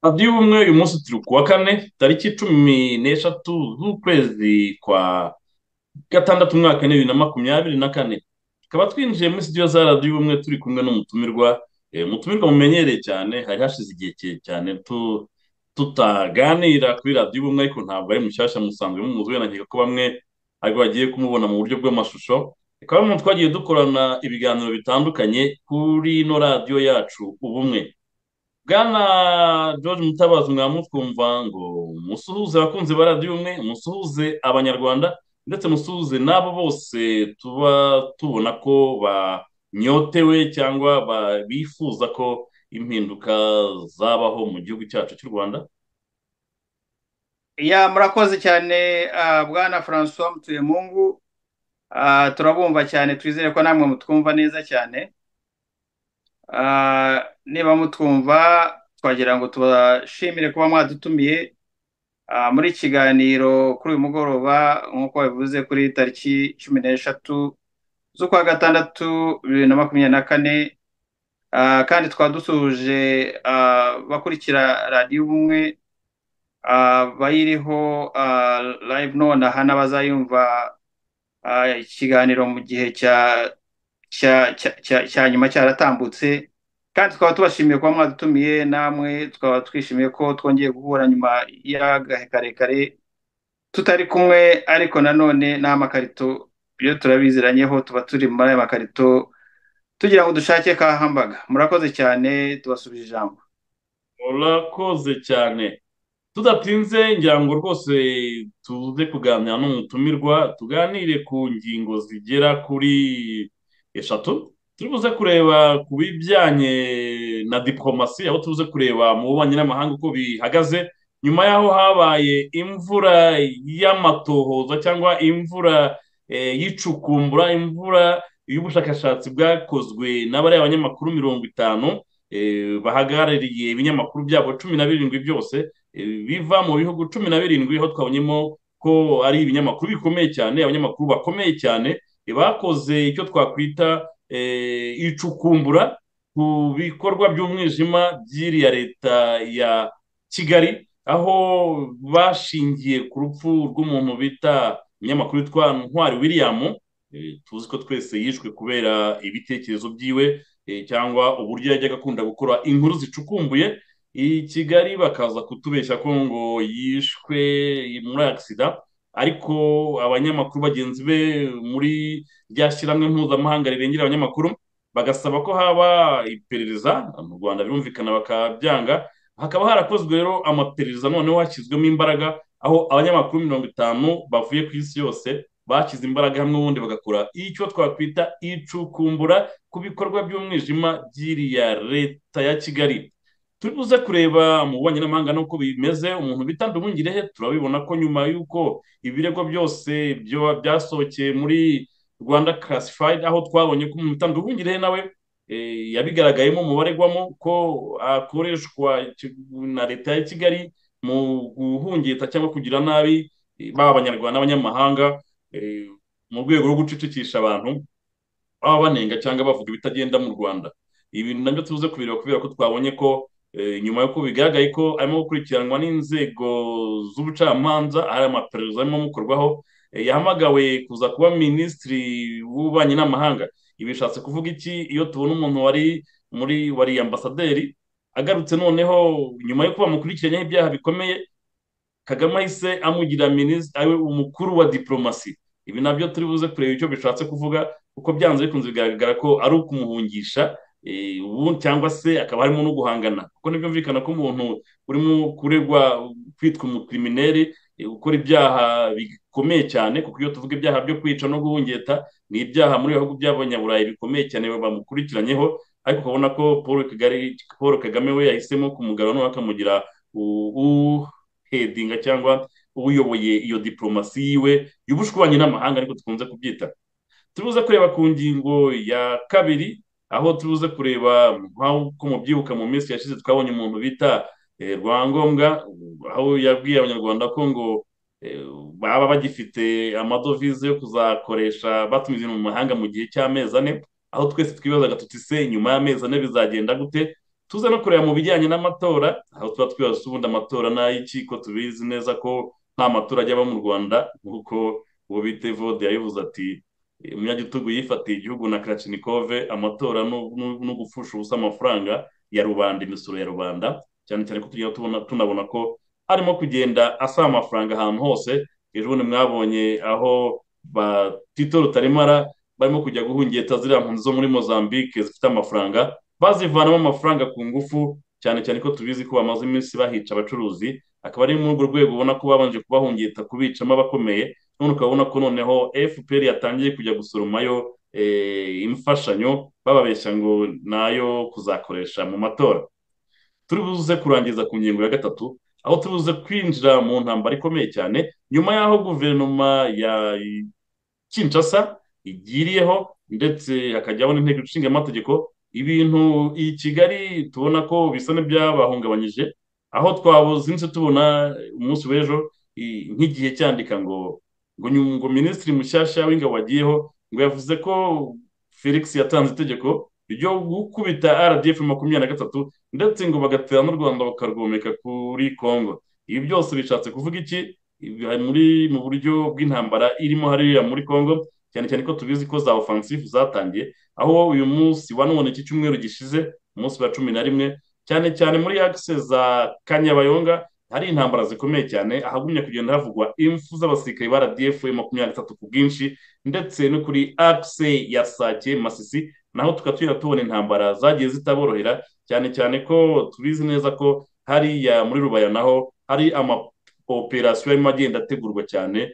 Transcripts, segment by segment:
radiyo ubumwe uyu munsi turi ku wa kane tariki cumi n'eshatu z'ukwezi kwa gatandatu umwaka w'ibibiri na makumyabiri na kane tukaba twinjiye muri studio za radiyo ubumwe turi kumwe n'umutumirwa Eh, umutumirwa mumenyereye cyane hari hashize igihe kirekire cyane tu- tutaganira kuri radiyo ubumwe ariko ntabwo ari mushyashya musanzwe mumuzi wenda nkeka ko bamwe ariko bagiye kumubona mu buryo bw'amashusho akaba ari umuntu twagiye dukorana ibiganiro bitandukanye kuri ino radiyo yacu ubumwe bwana george mutabazi mwamutwumva ngo musuhuze abakunzi ba radiyo umwe musuhuze abanyarwanda ndetse musuhuze n'abo bose tuba tubona ko banyotewe cyangwa ba- bifuza ko impinduka zabaho mu gihugu cyacu cy'u rwanda ya murakoze cyane ah, bwana francois mutuyemungu Ah, turabumva cyane twizere ko namwe mutwumva neza cyane Ah, niba mutwumva twagira ngo tubashimire kuba mwadutumiye ah, muri iki kiganiro kuri uyu mugoroba nk'uko babivuze kuri tariki cumi n'eshatu z'ukwa gatandatu bibiri na makumyabiri na kane Ah, kandi twaba dusuhuje ah, bakurikira radiyo ubumwe ah, bayiriho ah, live nonaha n'abazayumva ah, ikiganiro mu gihe cya cya cya cya cya nyuma cyaratambutse kandi tukaba tubashimiye kuba mwadutumiye namwe tukaba twishimiye ko twongeye guhura nyuma y'agahe karekare tutari kumwe ariko nanone nta makarito iyo turabiziranyeho tuba turi muri aya makarito tugira ngo dushake kahambaga murakoze cyane tubasubije ijambo murakoze cyane tudatinze ngira ngo rwose tuze kuganira n'umutumirwa tuganire ku ngingo zigera kuri eshatu turi buze kureba ku bijyanye na diplomasi aho tubuze kureba mu bubanyi n'amahanga uko bihagaze nyuma y'aho habaye imvura y'amatohoza cyangwa imvura eh, y'icukumbura imvura y'ubushakashatsi bwakozwe n'abari abanyamakuru mirongo itanu eh, bahagarariye ibinyamakuru byabo cumi na birindwi byose biva mu bihugu cumi na birindwi aho twabonyemo ko ari ibinyamakuru bikomeye cyane abanyamakuru bakomeye cyane eh, bakoze icyo twakwita eh, icukumbura ku bikorwa by'umwijima by'iriya leta ya kigali aho bashingiye ku rupfu rw'umuntu bita umunyamakuru witwa ntwari william eh, tuzi ko twese yishwe kubera ibitekerezo byiwe eh, cyangwa uburyo yajyaga akunda gukora inkuru zicukumbuye i Kigali bakaza kutubeshya ko ngo yishwe muri agisida ariko abanyamakuru bagenzi be muri rya shyirahamwe mpuzamahanga rirengera abanyamakuru bagasaba ko haba iperereza mu Rwanda birumvikana bakabyanga hakaba harakozwe rero amaperereza noneho hashyizwemo imbaraga aho abanyamakuru mirongo itanu bavuye ku isi yose bashyize imbaraga hamwe ubundi bagakora icyo twakwita icukumbura ku bikorwa by'umwijima by'iriya leta ya Kigali turi buze kureba mu bubanyi n'amahanga n'uko bimeze umuntu bita Nduhungirehe turabibona ko nyuma y'uko ibirego byose byo byasohokeye muri Rwanda Classified aho twabonye ko umuntu bita Nduhungirehe nawe eh, yabigaragayemo mu baregwamo ko akoreshwa ki- na leta ya Kigali mu guhungeta cyangwa kugira nabi eh, baba abanyarwanda n'abanyamahanga eh, mu rwego rwo gucecekesha abantu baba banenga cyangwa bavuga ibitagenda mu rwanda ibintu nabyo tubuze kubireba kubera ko twabonye ko eh, nyuma y'uko bigaragaye ko arimo gukurikiranwa n'inzego z'ubucamanza hari amaperereza arimo amukorwaho eh, yahamagawe kuza kuba minisitiri w'ububanyi n'amahanga ibi bishatse kuvuga iki iyo tubona umuntu wari muri wari ambasaderi agarutse noneho nyuma y'uko bamukurikiranyeho ibyaha bikomeye Kagame ahise amugira minisitiri ari we umukuru wa diplomasi ibi nabyo turi buze kureba icyo bishatse kuvuga kuko byanze bikunze bigaragara ko ari ukumuhungisha eh, ubu- cyangwa se akaba harimo no guhangana kuko ntibyumvikana ko umuntu urimo kuregwa kwitwa umukirimineri eh, gukora ibyaha bikomeye cyane kuko iyo tuvuga ibyaha byo kwica no guhungeta ni ibyaha muri bihugu by'abanyaburayi bikomeye cyane bamukurikiranyeho ariko ukabona ko Paul Kagari- Paul Kagame we yahisemo kumugarura noneho akamugira u- u- hedinga cyangwa uyoboye iyo diplomasi yiwe y'ubushwanyi n'amahanga ariko dukunze kubyita turubuze kureba ku ngingo ya kabiri aho turubuze kureba nk'uko mubyibuka mu minsi yashize twabonye umuntu bita eh, Rwangombwa aho yabwiye abanyarwanda ko ngo eh, baba bagifite amadovize yo kuzakoresha batumiza ibintu mu mahanga mu gihe cy'amezi ane aho twese twibazaga tuti se nyuma y'amezi ane bizagenda gute tuze no kureba mu bijyanye n'amatora aho tuba twibaza ubundi amatora n'ay'iki ko tubizi neza ko nta matora ajya aba mu rwanda nk'uko uwo bita evode yabivuze ati umunyagitugu yifatiye igihugu na kacinikove amatora no gupfusha ubusa amafaranga ya rubanda imisoro ya rubanda cyane cyane ko tujya tunabona ko arimo kugenda asaba amafaranga ahantu hose ejo bundi mwabonye aho ba tito rutarimara barimo kujya guhungira ziriya mpunzi zo muri mozambique zifite amafaranga bazivanamo amafaranga ku ngufu cyane cyane ko tubizi ko bamaze iminsi bahica abacuruzi akaba ari muri urwo rwego ubona ko babanje kubahungita kubicamo abakomeye none ukabona ko noneho fpr yatangiye kujya gusoromayo imfashanyo bababeshya ngo nayo kuzakoresha mu matora turi buze kurangiza ku ngingo ya gatatu aho turi buze kwinjira mu ntambara ikomeye cyane nyuma y'aho guverinoma ya kinshasa igiriyeho ndetse hakajyaho n'inteko ishinga amategeko ibintu i kigali tubona ko bisa n'ibyabahungabanyije aho twabuzinze tubona umunsi w'ejo nk'igihe cyandika ngo ngo ngo minisitiri mushyashya w'ingabo wagiyeho ngo yavuze ko felix yatanze itegeko ryo gukubita rdf makumyabiri na gatatu ndetse ngo bagatera n'u rwanda bakarwomeka kuri congo ibi byose bishatse kuvuga iki muri mu buryo bw'intambara irimo hariya muri congo cyane cyane ko tubizi ko za ofansifu zatangiye aho uyu munsi wa none iki cyumweru gishize umunsi wa cumi na rimwe cyane cyane muri akise za kanyabayonga hari intambara zikomeye cyane ahagumya kugenda havugwa impfu z'abasirikare ba rdf makumyabiri n'itatu ku bwinshi ndetse no kuri akise ya sake masisi naho tukatubwira tubona intambara zagiye zitaborohera cyane cyane ko tubizi neza ko hariya muri rubaya naho hari ama operasiyo arimo agenda ategurwa cyane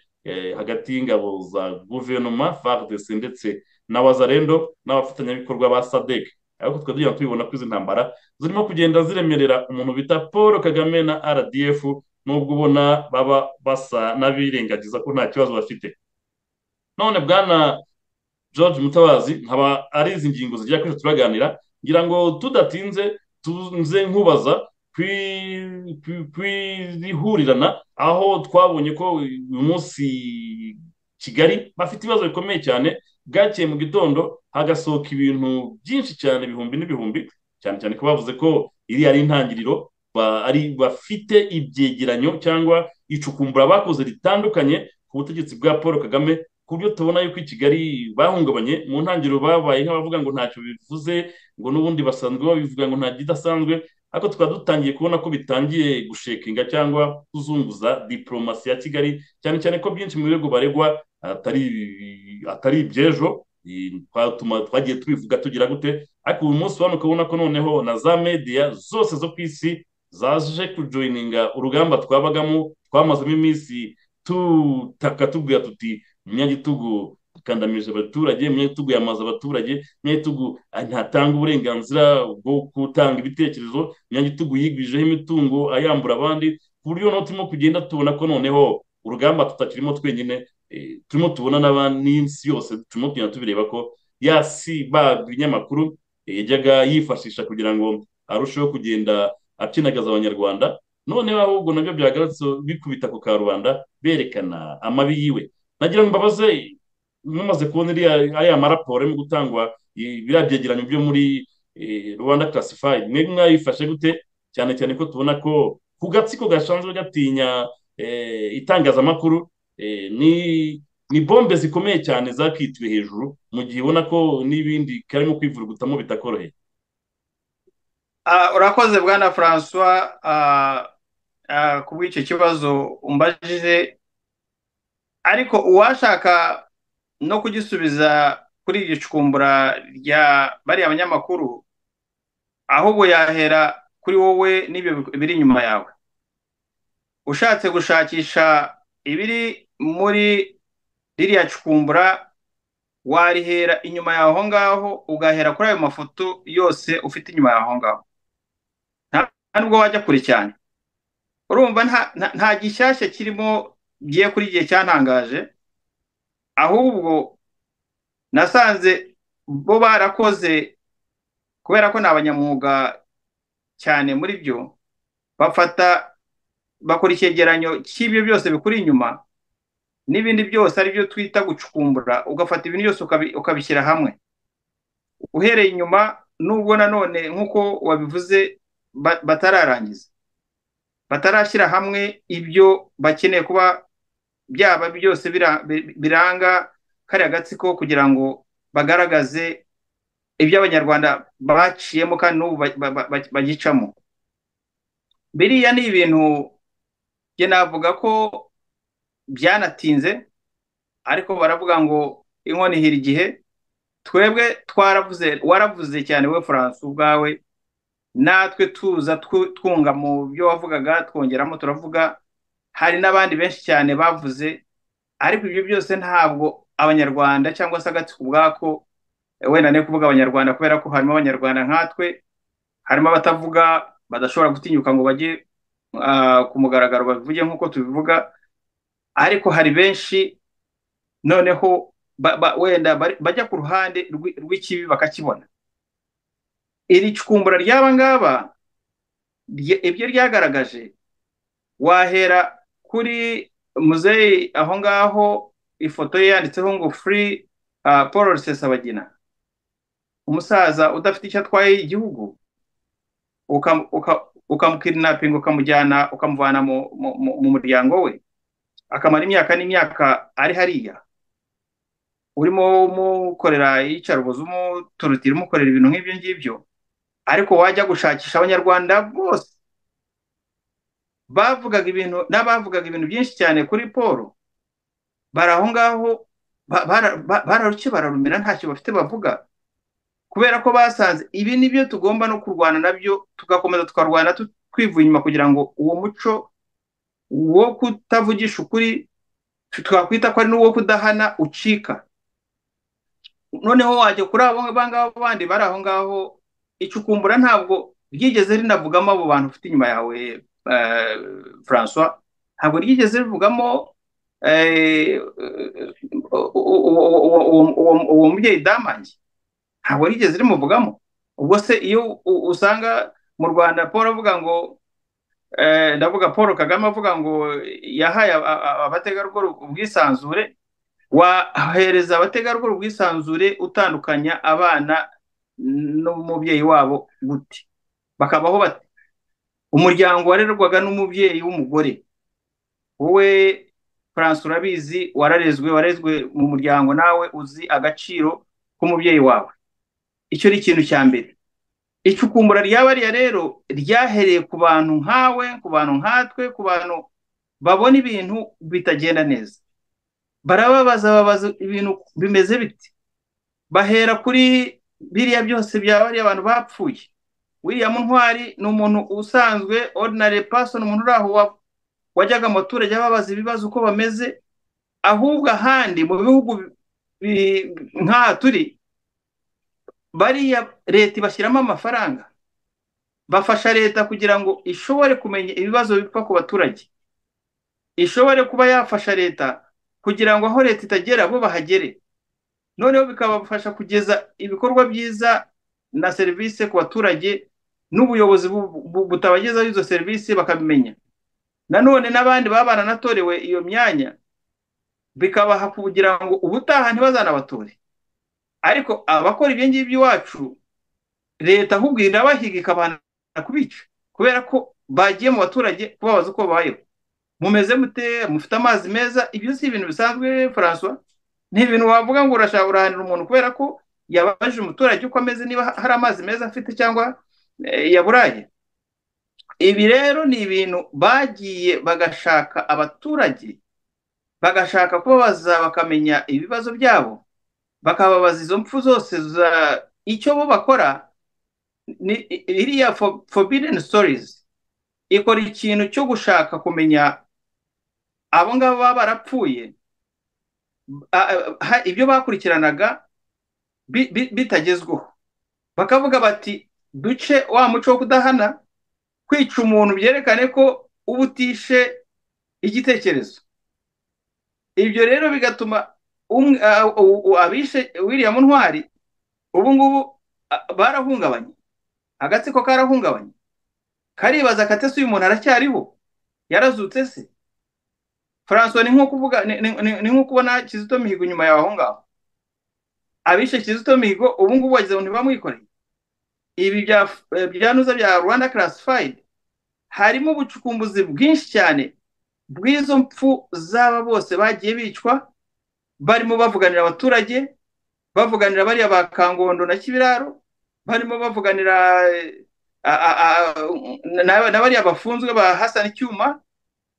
hagati y'ingabo za guverinoma fardc ndetse na wazarendo n'abafatanyabikorwa ba sadek ariko tukaba tugenda tubibona ko izi ntambara zirimo kugenda ziremerera umuntu bita paul kagame na rdf n'ubwo ubona baba basa n'abirengagiza ko nta kibazo bafite none bwana george mutabazi nkaba ari izi ngingo zigira kuri turaganira ngira ngo tudatinze tunze nkubaza kwihurirana aho twabonye ko uyu munsi kigali bafite ibibazo bikomeye cyane bwakeye mu gitondo hagasohoka ibintu byinshi cyane ibihumbi n'ibihumbi cyane cyane ko bavuze ko iri ari intangiriro bafite ibyegeranyo cyangwa icukumbura bakoze ritandukanye ku butegetsi bwa paul kagame ku buryo tubona yuko i kigali bahungabanye mu ntangiriro babaye nk'abavuga ngo ntacyo bivuze ngo n'ubundi basanzwe babivuga ngo nta kidasanzwe ariko tukaba dutangiye kubona ko bitangiye gushekinga cyangwa kuzunguza diporomasi ya kigali cyane cyane ko byinshi mu birego baregwa atari iby'ejo twagiye tubivuga tugira gute ariko uyu munsi wano ukabona ko noneho na za mediya zose zo ku isi zaje kujoyininga urugamba twabagamo twamazemo iminsi tutaka tubwira tuti umunyagitugu ikandamije abaturage umunyagitugu yamaze abaturage umunyagitugu ntatanga uburenganzira bwo gutanga ibitekerezo umunyagitugu yigwijeho imitungo ayambura abandi ku buryo noneho turimo kugenda tubona ko noneho urugamba tutakirimo twenyine turimo tubona n'isi yose turimo kugenda tubireba ko yasi ba binyamakuru yajyaga yifashisha kugira ngo arusheho kugenda akinagaza abanyarwanda noneho ahubwo nabyo byagarutse bikubita ku karubanda berekana amabi yiwe nagira ngo mbabaze mumaze kubona ariya maraporo arimo gutangwa biriya byegeranyo byo muri rwanda classified mwe mwayifashe gute cyane cyane ko tubona ko ku gatsiko gashanzwe gatinya itangazamakuru ni bombe zikomeye cyane zakitwe hejuru mu gihe ubona ko n'ibindi karimo kwivurugutamo bitakoroheye urakoze bwana francois ku bw'icyo kibazo umbajije ariko uwashaka no kugisubiza kuri iryo cukumbura rya bariya banyamakuru ahubwo yahera kuri wowe n'ibyo biri inyuma yawe ushatse gushakisha ibiri muri ririya cukumbura warihera inyuma yaho ngaho ugahera kuri ayo mafoto yose ufite inyuma yaho ngaho nta nubwo wajya kure cyane urumva nta gishyashya kirimo giye kuri igihe cyantangaje ahubwo nasanze bo barakoze kubera ko ni abanyamwuga cyane muri byo bafata bakora icyegeranyo cy'ibyo byose bikuri inyuma n'ibindi byose ari byo twita gucukumbura ugafata ibintu byose ukabishyira hamwe uhereye inyuma nubwo nanone nk'uko wabivuze batararangiza batarashyira hamwe ibyo bakeneye kuba byaba byose biranga kariya gatsiko kugira ngo bagaragaze ibyo abanyarwanda baciyemo kandi n'ubu bagicamo biriya ni ibintu njye navuga ko byanatinze ariko baravuga ngo inkono ihira igihe twebwe twaravuze waravuze cyane we furanse ubwawe natwe tuza twunga mu byo wavugaga twongeramo turavuga hari n'abandi benshi cyane bavuze ariko ibyo byose ntabwo abanyarwanda cyangwa se agatsiko ubwako wenda ne kuvuga abanyarwanda kubera ko harimo abanyarwanda nkatwe harimo abatavuga badashobora gutinyuka ngo bajye ku mugaragaro babivuge nk'uko tubivuga ariko hari benshi noneho wenda bajya ku ruhande rw'ikibi bakakibona iri cukumbura ry'aba ngaba ibyo ryagaragaje wahera kuri muzeyi aho ngaho ifoto ye yanditseho ngo furi paul rusesabagina umusaza udafite icyo atwaye igihugu ukamukirinapinga ukamujyana ukamuvana mu muryango we akamara imyaka n'imyaka ari hariya urimo umukorera iyicarubozi umuturutira umukorera ibintu nk'ibyo ngibyo ariko wajya gushakisha abanyarwanda bose bavugaga ibintu n'abavugaga ibintu byinshi cyane kuri paul bari aho ngaho bararuke bararumira ntacyo bafite bavuga kubera ko basanze ibi ni byo tugomba no kurwana nabyo tugakomeza tukarwana twivuye inyuma kugira ngo uwo muco wo kutavugisha ukuri twakwita ko ari n'uwo kudahana ucika noneho wajya kuri abo ngabo bandi bari aho ngaho icukumbura ntabwo ryigeze rinavugamo abo bantu ufite inyuma yawe francois ntabwo ryigeze rivugamo uwo mubyeyi damange ntabwo rigeze rimuvugamo ubwo se iyo usanga mu rwanda paul avuga ngo ndavuga paul kagame avuga ngo yahaye abategarugori ubwisanzure wahereza abategarugori ubwisanzure utandukanya abana n'umubyeyi wabo gute bakabaho bati umuryango warerwaga n'umubyeyi w'umugore wowe france urabizi wararezwe warezwe mu muryango nawe uzi agaciro k'umubyeyi wawe icyo ni ikintu cya mbere icukumbura ryabariya rero ryahereye ku bantu nkawe ku bantu nkatwe ku bantu babona ibintu bitagenda neza barababaza babaza ibintu bimeze biti bahera kuri biriya byose byabariya abantu bapfuye wiriya muntwari ni umuntu usanzwe ordinary person umuntu uri aho wajyaga abaturage babaza ibibazo uko bameze ahubwo ahandi mu bihugu nk'aha turi bariya leta ibashyiramo amafaranga bafasha leta kugira ngo ishobore kumenya ibibazo bipfa ku baturage ishobore kuba yafasha leta kugira ngo aho leta itagera bo bahagere noneho bikabafasha kugeza ibikorwa byiza na serivisi ku baturage n'ubuyobozi butabagezaho izo serivisi bakabimenya nanone n'abandi baba baranatorewe iyo myanya bikabaha kugira ngo ubutaha ntibazanabatore ariko abakora ibyo ngibyo iwacu leta ahubwo irabahiga ikabana kubica kubera ko bagiye mu baturage kubabaza uko babayeho mumeze mute mufite amazi meza ibyo si ibintu bisanzwe francois ni ibintu wavuga ngo urashaka urahanira umuntu kubera ko yabajije umuturage uko ameze niba hari amazi meza afite cyangwa yaburaye ibi rero ni ibintu bagiye bagashaka abaturage bagashaka kubabaza bakamenya ibibazo byabo bakababaza izo mpfu zose za icyo bo bakora iriya forbidden stories ikora ikintu cyo gushaka kumenya abo ngabo baba barapfuye ibyo bakurikiranaga bitagezweho bakavuga bati duce wa muco wo kudahana kwica umuntu byerekane ko uba utishe igitekerezo ibyo rero bigatuma abishe wiriya muntwari ubu ngubu barahungabanye agatsiko karahungabanye karibaza kate se uyu muntu aracyariho yarazutse se francois ni nko kuvuga ni nko kubona kizito mihigo inyuma yawe aho ngaho abishe kizito mihigo ubu ngubu wagize ngo ntibamwikoreye ibi byanuza bya rwanda karasifayidi harimo ubucukumbuzi bwinshi cyane bw'izo mpfu z'aba bose bagiye bicwa barimo bavuganira abaturage bavuganira bariya ba kangondo na kibiraro barimo bavuganira na bariya bafunzwe ba hasana icyuma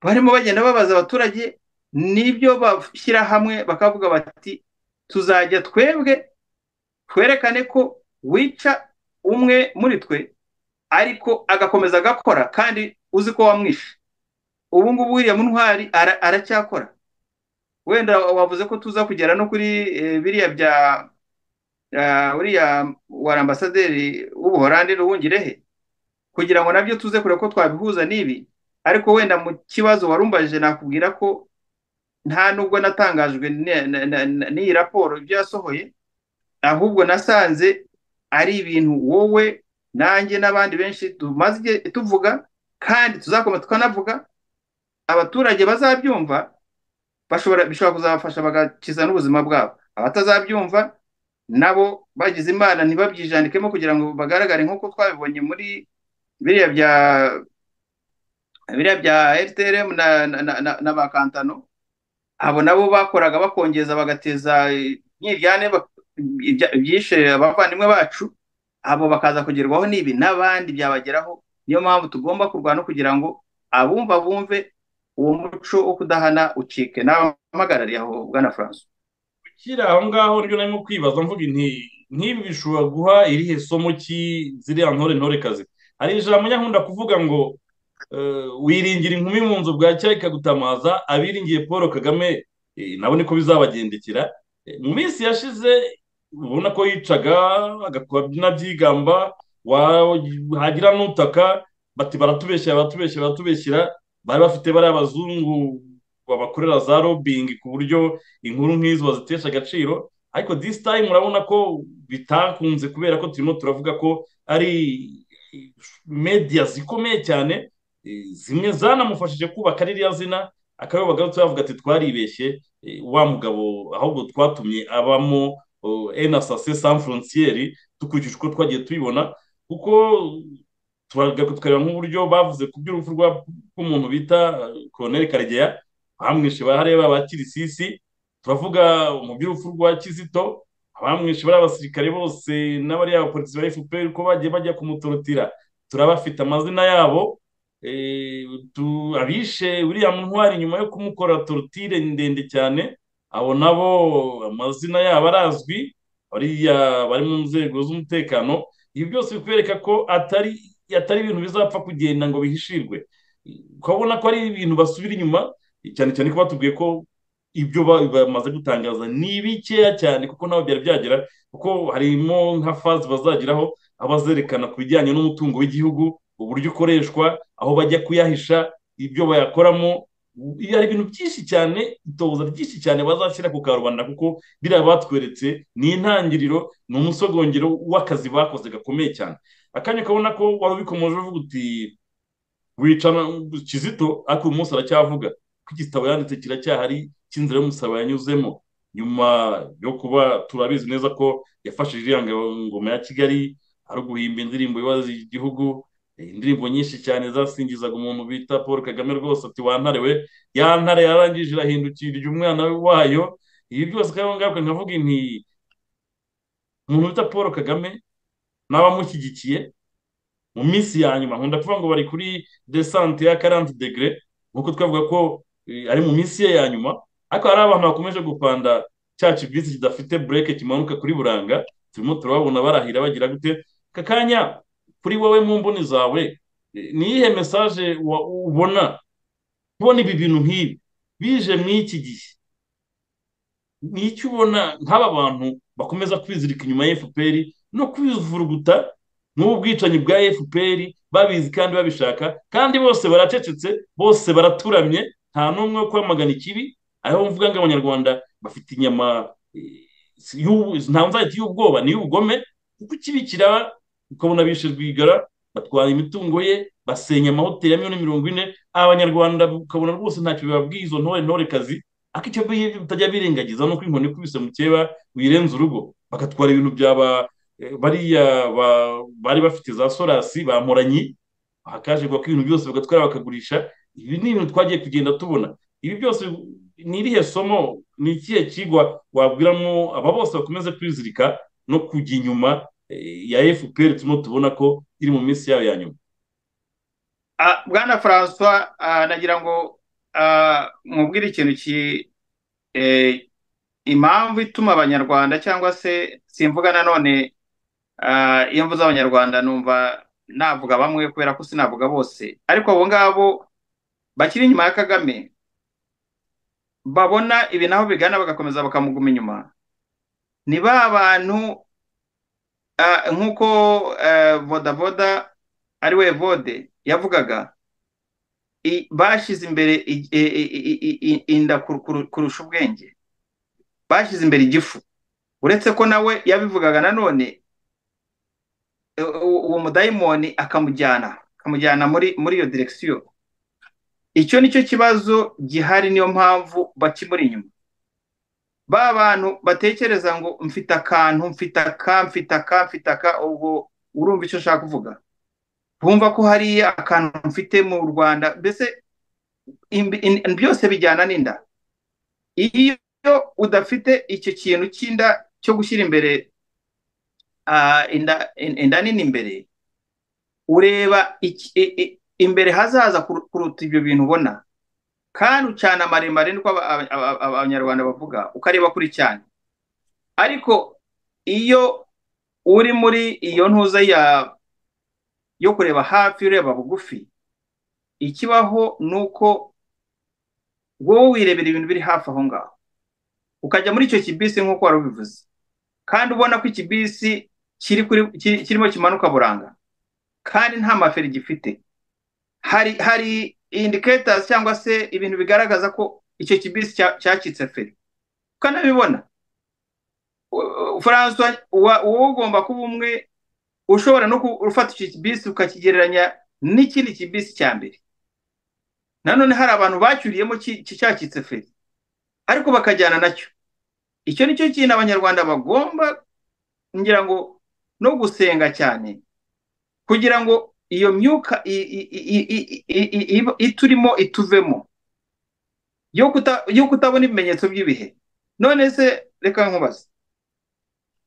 barimo bagenda babaza abaturage n'ibyo bashyira hamwe bakavuga bati tuzajya twebwe twerekane ko wica umwe muri twe ariko agakomeza agakora kandi uzi ko wamwishe ubu ngubu wiriya muntwari aracyakora wenda wavuze ko tuza kugera no kuri biriya bya uriya wa ambasaderi w'ubuhorandi n'uwungirehe kugira ngo nabyo tuze kureba ko twabihuza n'ibi ariko wenda mu kibazo warumbajije nakubwira ko nta nubwo natangajwe n'iyi raporo ibyo yasohoye ahubwo nasanze ari ibintu wowe nanjye n'abandi benshi tumaze tuvuga kandi tuzakoma tukanavuga abaturage bazabyumva bishobora kuzabafasha bagakiza n'ubuzima bwabo abatazabyumva nabo bagize imana ntibabyijannikemo kugira ngo bagaragare nk'uko twabibonye muri biriya bya biriya bya rtrm na ba kantano abo nabo bakoraga bakongeza bagateza nkiryane byishe abavandimwe bacu abo bakaza kugerwaho n'ibi n'abandi byabageraho niyo mpamvu tugomba kurwana kugira ngo abumva bumve uwo muco wo kudahana ucike n'abamagarariye aho bwana francois ukiri aho ngaho ryo narimo kwibaza mvuga inti nk'ibi bishobora guha irihe somo ki ziriya ntore ntorekazi hari ijambo nyakunda kuvuga ngo wiringira inkumi mu nzu bwacya ikagutamaza abiringiye paul kagame nabo niko bizabagendekera mu minsi yashize ubona ko yicaga n'abyigamba hagira n'utaka bati baratubeshyira baratubeshyira baratubeshyira bari bafite bariya bazungu babakorera za robingi ku buryo inkuru nk'izo bazitesha agaciro ariko disi tayimu urabona ko bitakunze kubera ko turimo turavuga ko ari mediya zikomeye cyane zimwe zanamufashije kubaka ririya zina akaba bagarutse bavuga ati twaribeshye wa mugabo ahubwo twatumye abamo enasase san forontiyeri dukurikije uko twagiye tubibona kuko tukareba nk'uburyo bavuze ku by'urupfu rw'umuntu bita koroneri karegeya bamwishe bareba ba kirisisi turavuga mu by'urupfu rwa kizito abamwishe bari abasirikare bose n'abariya bapolisi ba fpr ko bagiye bajya kumutorotira turabafite amazina yabo abishe uriya ntwari nyuma yo kumukora torutire ndende cyane abo nabo amazina yabo arazwi bari mu nzego z'umutekano ibi byose bikwereka ko atari atari ibintu bizapfa kugenda ngo bihishirwe ukabona ko ari ibintu basubira inyuma cyane cyane ko batubwiye ko ibyo bamaze gutangaza ni bikeya cyane kuko nabo byari byagera kuko harimo nka fazi bazageraho abazerekana ku bijyanye n'umutungo w'igihugu uburyo ukoreshwa aho bajya kuyahisha ibyo bayakoramo hari ibintu byinshi cyane itoza ryinshi cyane bazashyira ku karubanda kuko biriya batweretse ni intangiriro ni umusogongero w'akazi bakoze gakomeye cyane akanya ukabona ko wari ubikomeje uvuga uti wica kizito ariko uyu munsi aracyavuga ko igitabo yanditse kiracyahari cy'inzira y'umusaraba yanyuzemo nyuma yo kuba turabizi neza ko yafashije iriya ngoma ya kigali ari uguhimba indirimbo ibaza igihugu indirimbo nyinshi cyane zasingizaga umuntu bita paul kagame rwose ati wantare we ya ntare yarangije irahindukirira umwana wayo ibi byose kandi ngaruka nkavuga inti umuntu bita paul kagame n'abamushyigikiye mu minsi ya nyuma nkunda kuvuga ngo bari kuri desante ya karanti degere nk'uko twavuga ko ari mu minsi ye ya nyuma ariko hari abantu bakomeje gupanda cya kibisi kidafite bureke kimanuka kuri buranga turimo turababona barahira bagira gute kakanya kuri wowe mu mboni zawe ni iyihe mesaje ubona kubona ibi bintu nk'ibi bije mu iki gihe ni icyo ubona nk'aba bantu bakomeza kwizirika inyuma ya fpr no kwivuruguta n'ubu bwicanyi bwa fpr babizi kandi babishaka kandi bose baracecetse bose baraturamye nta n'umwe wo kwamagana ikibi ariho mvuga ngo abanyarwanda bafite inyama ntabwo nzahita y'ubwoba ni iy'ubugome kuko ikibikira ukabona bishe rwigara batwara imitungo ye basenya amahoteli ya miliyoni mirongo ine abanyarwanda ukabona rwose ntacyo bibabwiye izo ntore ntorekazi ariko icyo bitajya birengagiza nuko inkoni ikubise mu keba wirenza urugo bagatwara ibintu byaba bariya bari bafite za sorasi bamuranye hakaje ko ibintu byose bagatwara bakagurisha ibi ni ibintu twagiye kugenda tubona ibi byose ni irihe somo ni ikihe kigwa wabwiramo aba bose bakomeze kwizirika no kujya inyuma ya fpr turimo tubona ko iri mu minsi yayo ya nyuma bwana francois nagira ngo mubwire ikintu impamvu ituma abanyarwanda cyangwa se simvuga nanone iyo mvuze abanyarwanda numva navuga bamwe kubera ko sinavuga bose ariko abo ngabo bakiri inyuma ya kagame babona ibi naho bigana bagakomeza bakamuguma inyuma ni ba bantu nk'uko bodaboda ari we vode yavugaga bashyize imbere inda kurusha ubwenge bashyize imbere igifu uretse ko nawe yabivugaga nanone uwo mudayimoni akamujyana akamujyana muri muri iyo direkisiyo icyo nicyo kibazo gihari niyo mpamvu bakimuri inyuma ba bantu batekereza ngo mfite akantu mfite aka mfite aka mfite aka ubwo urumva icyo ushaka kuvuga bumva ko hariya akantu mfite mu rwanda mbese byose bijyana n'inda iyo iyo udafite icyo kintu cy'inda cyo gushyira imbere inda nini imbere ureba imbere hazaza kuruta ibyo bintu ubona kandi ucana maremare niko abanyarwanda bavuga ukareba kuri cyane ariko iyo uri muri iyo ntuza yo kureba hafi ureba bugufi ikibaho ni uko wowe wirebera ibintu biri hafi aho ngaho ukajya muri icyo kibisi nk'uko wari ubivuze kandi ubona ko ikibisi kirimo kimanuka buranga kandi nta maferi gifite hari hari indicators cyangwa se ibintu bigaragaza ko icyo kibisi cyacitse feri ukanabibona francois wowe ugomba kuba umwe ushobora no gufata icyo kibisi ukakigereranya n'ikindi kibisi cya mbere nanone hari abantu bacyuriyemo cyacitse feri ariko bakajyana nacyo icyo ni cyo kintu abanyarwanda bagomba ngira ngo no gusenga cyane kugira ngo iyo myuka iturimo ituvemo yo kutabona ibimenyetso by'ibihe none se reka nkubaze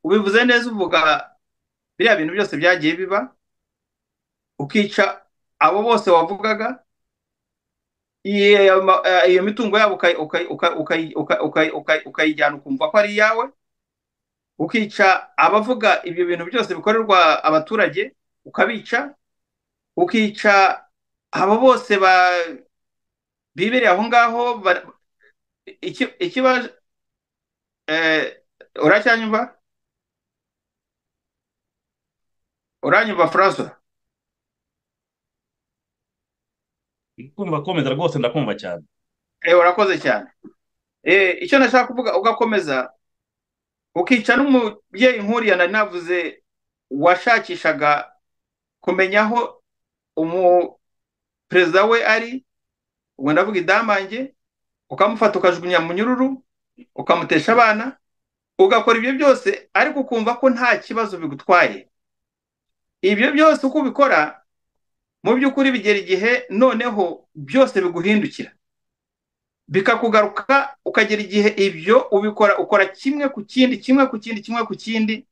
ubivuze neza uvuga biriya bintu byose byagiye biba ukica abo bose wavugaga iyo mitungo yabo ukayijyana ukumva ko ari iyawe ukica abavuga ibyo bintu byose bikorerwa abaturage ukabica ukica abo bose bibereye aho ngaho ikibazo uracyanyumva uranyumva furazo kumva komeza rwose ndakumva cyane urakoze cyane icyo nashaka kuvuga ugakomeza ukica n'umubyeyi nkuriya nari navuze washakishaga kumenya aho umuperezida we ari ubwo ndavuga idamange ukamufata ukajugunya mu nyururu ukamutesha abana ugakora ibyo byose ariko ukumva ko nta kibazo bigutwaye ibyo byose uko ubikora mu by'ukuri bigera igihe noneho byose biguhindukira bikakugaruka ukagera igihe ibyo ubikora ukora kimwe ku kindi kimwe ku kindi kimwe ku kindi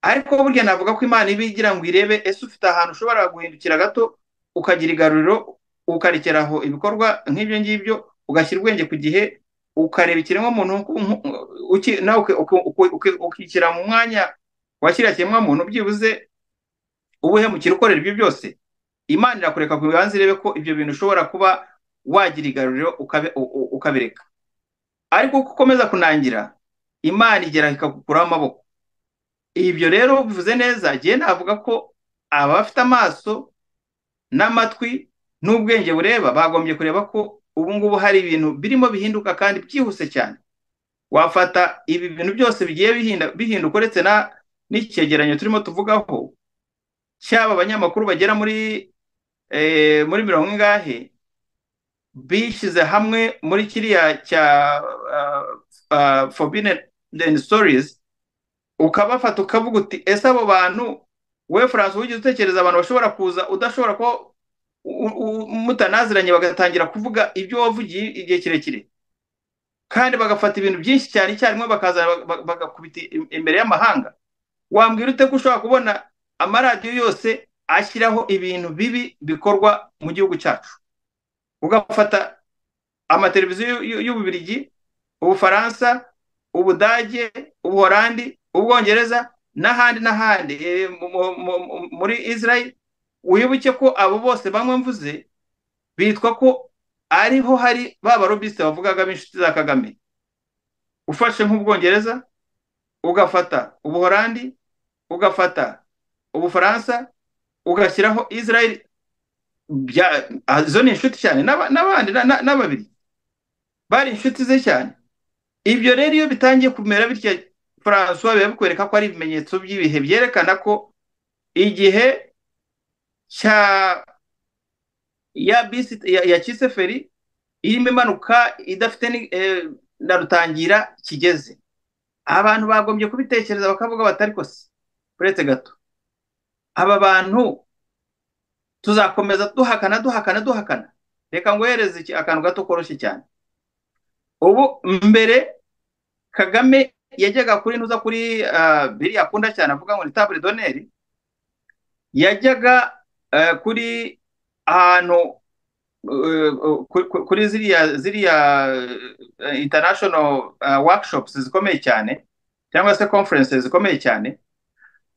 ariko burya navuga ko imana iba igira ngo irebe ese ufite ahantu ushobora guhindukira gato ukagira igaruriro ukarekeraho ibikorwa nk'ibyo ngibyo ugashyira ubwenge ku gihe ukareba ikiremwamuntu nawe ukikira mu mwanya wa kiriya kiremwamuntu byibuze ubuhemukira ukorera ibyo byose imana irakureka ku bibanza irebe ko ibyo bintu ushobora kuba wagira igaruriro ukabireka ariko uko ukomeza kunangira imana igera ikakukuraho amaboko ibyo rero bivuze neza agiye navuga ko aba bafite amaso n'amatwi n'ubwenge bureba bagombye kureba ko ubu ngubu hari ibintu birimo bihinduka kandi byihuse cyane wafata ibi bintu byose bigiye bihinduka uretse n'icyegeranyo turimo tuvugaho cyaba abanyamakuru bagera muri muri mirongo ingahe bishyize hamwe muri kiriya cya forbidden stories ukabafata ukavuga uti ese abo bantu we furanse wigeze utekereza abantu bashobora kuza udashobora ko mutanaziranye bagatangira kuvuga ibyo wavugiye igihe kirekire kandi bagafata ibintu byinshi cyane icyarimwe bakaza bagakubita imbere y'amahanga wambwira ute ko ushobora kubona amaradiyo yose ashyiraho ibintu bibi bikorwa mu gihugu cyacu ugafata amateleviziyo y'ububirigi ubufaransa ubudage ubuhorandi ubwongereza n'ahandi n'ahandi muri israel wibuke ko abo bose bamwe mvuze bitwa ko ariho hari ba barobisite bavugaga b'inshuti za kagame ufashe nk'ubwongereza ugafata ubuhorandi ugafata ubufaransa ugashyiraho israel izo ni inshuti cyane n'abandi n'ababiri bari inshuti ze cyane ibyo rero iyo bitangiye kumera bityo francois biba bikwereka ko ari ibimenyetso by'ibihe byerekana ko igihe cya ya bisi ya kiseferi irimo imanuka idafite na rutangira kigeze abantu bagombye kubitekereza bakavuga batari kose uretse gato aba bantu tuzakomeza duhakana duhakana duhakana reka ngohereze akantu gato koroshye cyane ubu mbere kagame yajyaga kuri ntuza kuri biriya akunda cyane avuga ngo ni tabure doneri yajyaga kuri ahantu kuri ziriya ziriya international workshops zikomeye cyane cyangwa se conferences zikomeye cyane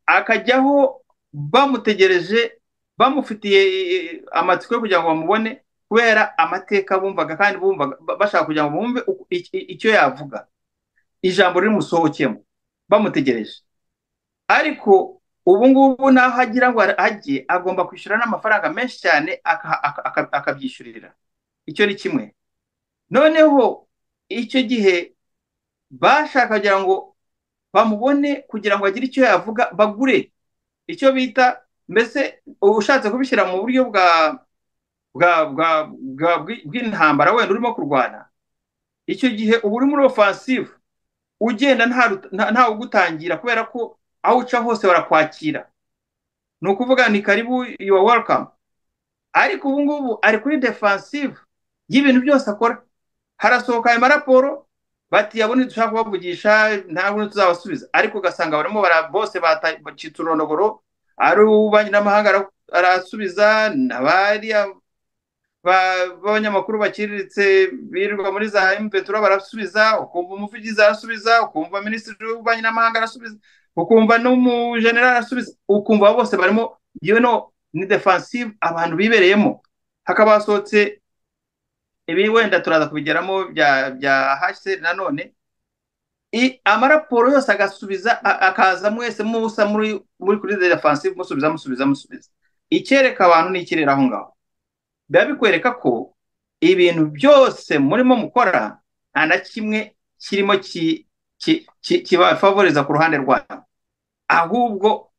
akajyaho bamutegereje bamufitiye amatsiko yo kugira ngo bamubone kubera amateka bumvaga kandi bumvaga bashaka kugira ngo bumve icyo yavuga ijambo rimusohokemo bamutegereje ariko ubu ngubu naho agira ngo ajye agomba kwishyura n'amafaranga menshi cyane akabyishyurira icyo ni kimwe noneho icyo gihe bashaka kugira ngo bamubone kugira ngo agire icyo yavuga bagure icyo bita mbese ushatse kubishyira mu buryo bwa bw'intambara wenda urimo kurwana icyo gihe uba uri muri offensive ugenda ntawe ugutangira kubera ko aho uca hose barakwakira ni ukuvuga ni karibu yuwa welcome ariko ubu ngubu ari kuri defensive y'ibintu byose akora harasohoka ayo maraporo bati yabona dushaka kubavugisha ntabwo tuzabasubiza ariko ugasanga barimo bose bacitse urondogoro ari ububanyi n'amahanga arasubiza n'abari b'abanyamakuru baciriritse birirwa muri za impetura barasubiza ukumva umuvugizi arasubiza ukumva minisitiri w'ububanyi n'amahanga arasubiza ukumva n'umujenerali arasubiza ukumva bose barimo no ni defensive abantu bibereyemo hakaba hasohotse ibi wenda turaza kubigeramo bya bya haseri nanone amaraporo yose agasubiza akaza mwese musa muri kuri defensive musubiza musubiza musubiza icyereka abantu ni ikirere aho ngaho biba bikwereka ko ibintu byose murimo mukora nta na kimwe kirimo kibafavoriza ku ruhande rwabo ahubwo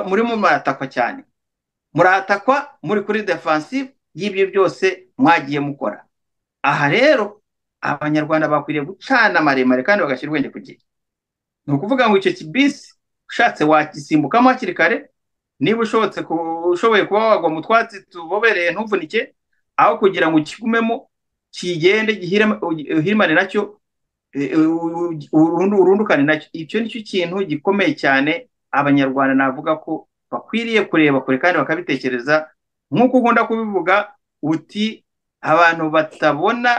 murimo muratakwa cyane muratakwa muri kuri defensive y'ibyo byose mwagiye mukora aha rero abanyarwanda bakwiriye gucana maremare kandi bagashyira ubwenge ku gihe ni ukuvuga ngo icyo kibisi ushatse wakisimbukamo hakiri kare niba ushobotse ushoboye kuba wagwa mu twatsi tubobereye ntuvunike aho kugira ngo ukigumemo kigende uhirimane nacyo urundukane nacyo icyo nicyo kintu gikomeye cyane abanyarwanda navuga ko bakwiriye kureba kure kandi bakabitekereza nk'uko ukunda kubivuga uti abantu batabona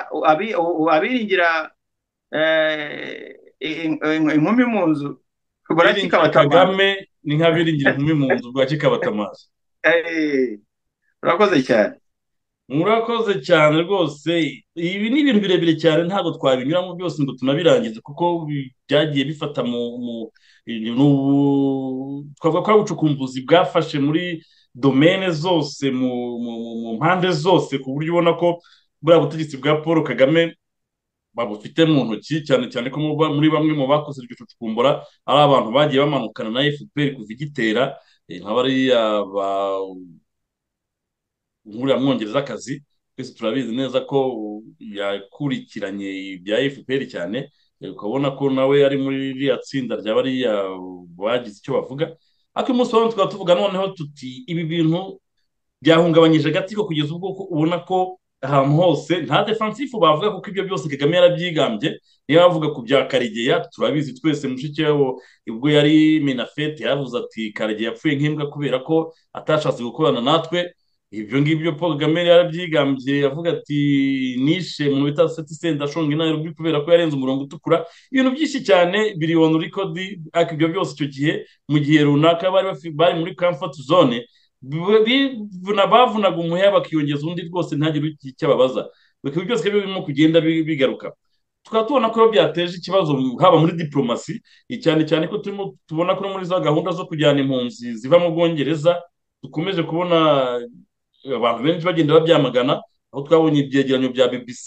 abiringira inkumi mu nzu kagame ni nka biringira inkumi mu nzu bwa kikabatamuzi urakoze cyane murakoze cyane rwose ibi ni ibintu birebire cyane ntabwo twabinyuramo byose ngo tunabirangize kuko byagiye bifata mu twavuga ko ari ubucukumbuzi bwafashe muri domene zose mu mpande zose ku buryo ubona ko buriya butegetsi bwa paul kagame babufite mu ntoki cyane cyane ko muri bamwe mu bakoze iryo cucukumbura ari abantu bagiye bamanukana na fpr kuva igitera nk'abariya ba nk'uriya mwongerezakazi twese turabizi neza ko yakurikiranye ibya fpr cyane ukabona ko nawe ari muri ririya tsinda rya bariya bagize icyo bavuga ariko umunsi wa none tukaba tuvuga noneho tuti ibi bintu byahungabanyije agati ko kugeza ubwo ubona ko ahantu hose nta defansifu bavuga kuko ibyo byose kagame yarabyigambye niyo bavuga ku bya karigeya turabizi twese mushikiwabo ubwo yari minafete yaravuze ati karigeya yapfuye nk'imbwa kubera ko atashatse gukorana natwe ibyo ngibyo paul kagame yarabyigambye yavuga ati nishe mu bita seti senta ashonga inaryo kubera ko yarenze umurongo utukura ibintu byinshi cyane biribona uri kodi ariko ibyo byose icyo gihe mu gihe runaka bari muri kamfoti zone bavunaga umuheha bakiyongeza undi rwose ntagire icyo ababaza bikaba byose birimo kugenda bigaruka tukaba tubona ko byateje ikibazo haba muri diporomasi cyane cyane ko turimo tubona ko muri za gahunda zo kujyana impunzi ziva mu bwongereza dukomeje kubona abantu benshi bagenda babyamagana aho twabonye ibyegeranyo bya bbc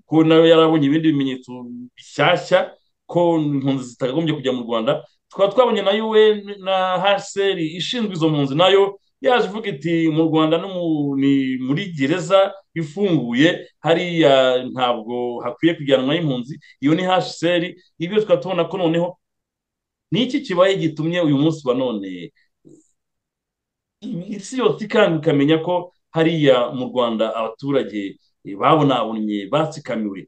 ko nayo yarabonye ibindi bimenyetso bishyashya ko impunzi zitagombye kujya mu rwanda tukaba twabonye na un na haseri ishinzwe izo mpunzi nayo yaje ivuga iti mu rwanda ni muri gereza ifunguye hariya ntabwo hakwiye kujyanwa impunzi iyo ni hasheri ibyo tukaba tubona ko noneho ni iki kibaye gitumye uyu munsi wa none isi yose ikanga ikamenya ko hariya mu rwanda abaturage babonabonye batsikamiwe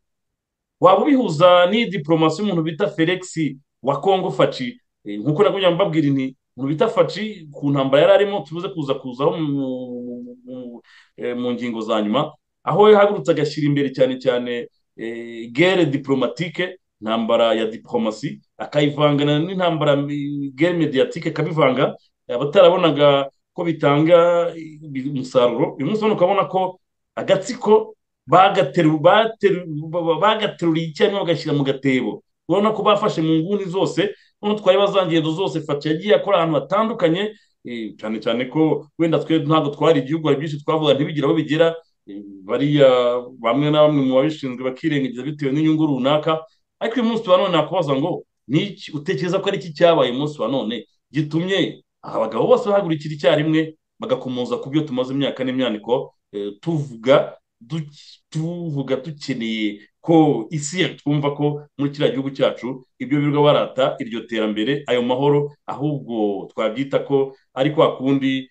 waba ubihuza n'iyi diporomasi y'umuntu bita felix wa kongo faci nkuko nakugira ngo mbabwire ni umuntu bita faci ku ntambara yari arimo tubuze kuza kuzaho mu ngingo za nyuma aho yahagurutse agashyira imbere cyane cyane gere diporomatike intambara ya diporomasi akayivangana n'intambara gere mediyatike akabivanga abatarabonaga ko bitanga umusaruro uyu munsi ukabona ko agatsiko bagateruriye icyarimwe bagashyira mu gatebo urabona ko bafashe mu nguni zose noneho twareba za ngendo zose fata yagiye akora ahantu hatandukanye cyane cyane ko wenda twe ntabwo twari igihugu hari byinshi twavuga ntibigire aho bigera bariya bamwe na bamwe mu babishinzwe bakirengagiza bitewe n'inyungu runaka ariko uyu munsi wa none nakubaza ngo niki utekereza ko ari iki cyabaye umunsi wa none gitumye abagabo bose bahagurikira icyarimwe bagakomoza ku byo tumaze imyaka n'imyaniko tuvuga tuvuga dukeneye ko isi twumva ko muri kiriya gihugu cyacu ibyo birirwa barata iryo terambere ayo mahoro ahubwo twabyita ko ari kwa kundi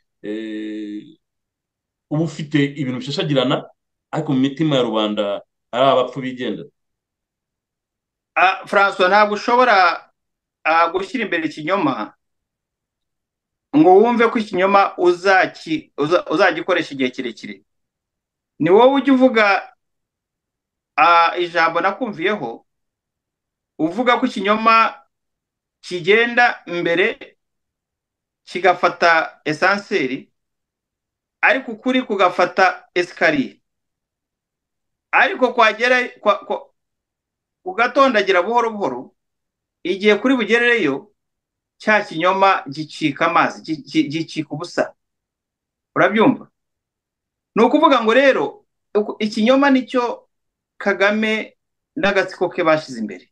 uba ufite ibintu bishashagirana ariko mu mitima ya rubanda ari abapfu bigenda francois ntabwo ushobora gushyira imbere ikinyoma ngo wumve ko ikinyoma uzagikoresha igihe kirekire ni wowe ujya uvuga ijambo nakumviyeho uvuga ko ikinyoma kigenda mbere kigafata esanseri ariko ukuri kugafata esikariye ariko kwagera ugatondagira buhoro buhoro igihe kuri bugerereyo cya kinyoma gicika amazi gicika ubusa urabyumva ni ukuvuga ngo rero ikinyoma nicyo kagame n'agatsiko ke bashyize imbere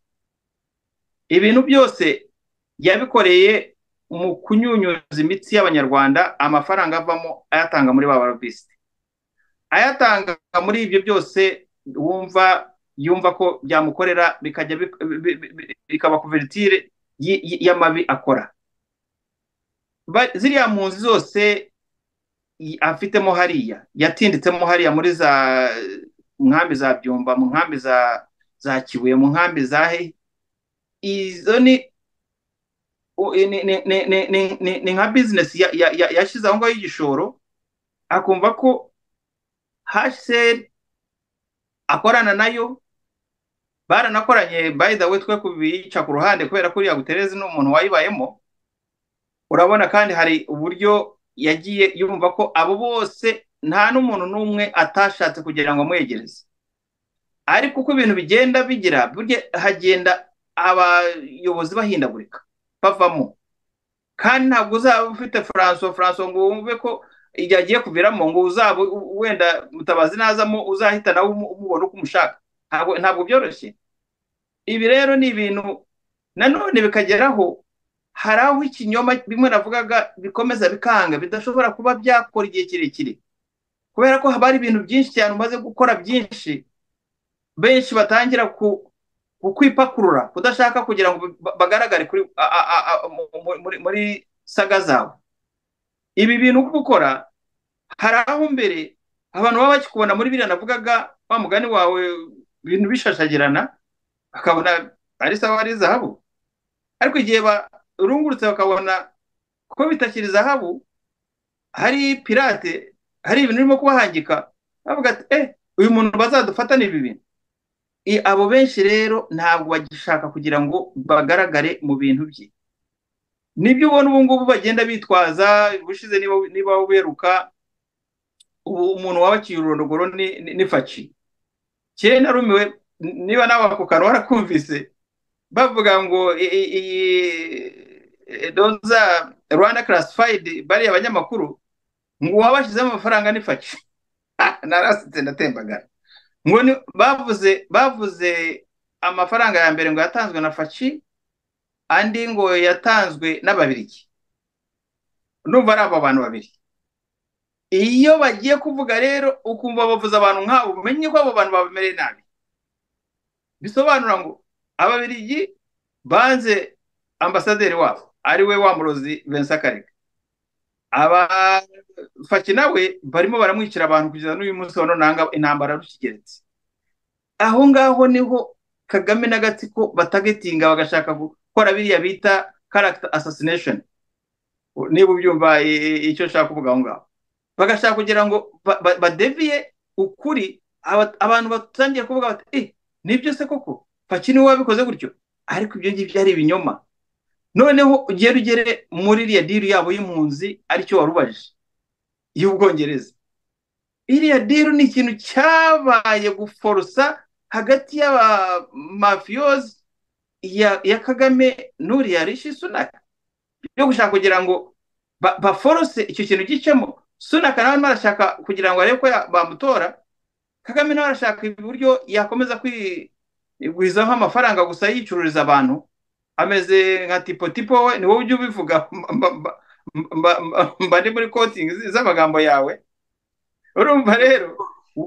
ibintu byose yabikoreye mu kunyunyuza imitsi y'abanyarwanda amafaranga avamo ayatanga muri ba barobisite ayatanga muri ibyo byose wumva yumva ko byamukorera bikajya bikaba kuveritire y'amabi akora ziriya mpunzi zose afitemo hariya yatinditsemo hariya muri za mu nkambi za byumba mu nkambi za za kibuye mu nkambi za he izo ni ni nka bizinesi yashyize aho ngaho y'igishoro akumva ko haseri akorana nayo baranakoranye by the way twe kubica ku ruhande kubera ko uriya gutereze ni umuntu wayibayemo urabona kandi hari uburyo yagiye yumva ko abo bose nta n'umuntu n'umwe atashatse kugira ngo amwegereze ariko uko ibintu bigenda bigira burya hagenda abayobozi bahindagurika bavamo kandi ntabwo uzaba ufite franco franco ngo wumve ko igihe agiye kuviramo ngo uzaba wenda mutabazi nazamo uzahita nawe umubona uko umushaka ntabwo byoroshye ibi rero ni ibintu nanone bikageraho hari aho ikinyoma bimwe navugaga bikomeza bikanga bidashobora kuba byakora igihe kirekire kubera ko haba hari ibintu byinshi cyane umaze gukora byinshi benshi batangira ukwipakurura kudashaka kugira ngo bagaragare muri saga zawe ibi bintu ukora hari aho mbere abantu baba bakikubona muri biriya navugaga wa mugani wawe ibintu bishashagirana bakabona ari sawa ari zahabu ariko igihe barungurutse bakabona ko bitakiri zahabu hari pirate hari ibintu birimo kubahangika bavuga ati eh uyu muntu bazadufata ni ibi bintu abo benshi rero ntabwo bagishaka kugira ngo bagaragare mu bintu bye nibyo ubona ubu ngubu bagenda bitwaza ubushize niba weruka ubu umuntu waba akiri ururondogoro ni faci kera narumiwe niba nawe ako kantu warakumvise bavuga ngo iyi doza rwanda karasifayidi bariya abanyamakuru ngo uwabashyizemo amafaranga ni faci narasitse ndatembagara ngo bavuze bavuze amafaranga ya mbere ngo yatanzwe na faci andi ngo yatanzwe n'ababirigi numva ari aba bantu babiri iyo bagiye kuvuga rero ukumva bavuze abantu nk'abo umenye ko abo bantu babamereye nabi bisobanura ngo ababirigi banze ambasaderi wabo ari we wa murozi vensa karega abafaki nawe barimo baramwicira abantu kugeza n'uyu munsi wa none intambara rukigeretse aho ngaho niho kagame n'agatsiko batagetinga bagashaka gukora biriya bita karagita assassination niba ubyumva icyo nshaka kuvuga aho ngaho bagashaka kugira ngo badeviye ukuri abantu batangiye kuvuga bati eh nibyo se koko faki niwe wabikoze gutyo ariko ibyo ngibyo ari ibinyoma noneho ugera ugere muri iriya diri yabo y'impunzi aricyo wari ubajije y'ubwongereza iriya diri ni ikintu cyabaye guforosa hagati y'abamafiyozi ya kagame n'uriya rishi sunaka yo gushaka kugira ngo baforose icyo kintu gicemo sunaka nawe arimo arashaka kugira ngo arebe ko bamutora kagame nawe arashaka uburyo yakomeza kwigwizaho amafaranga gusa yicururiza abantu ameze nka tipo tipo we ni wowe ujya ubivuga mba ndi muri kotingi z'amagambo yawe urumva rero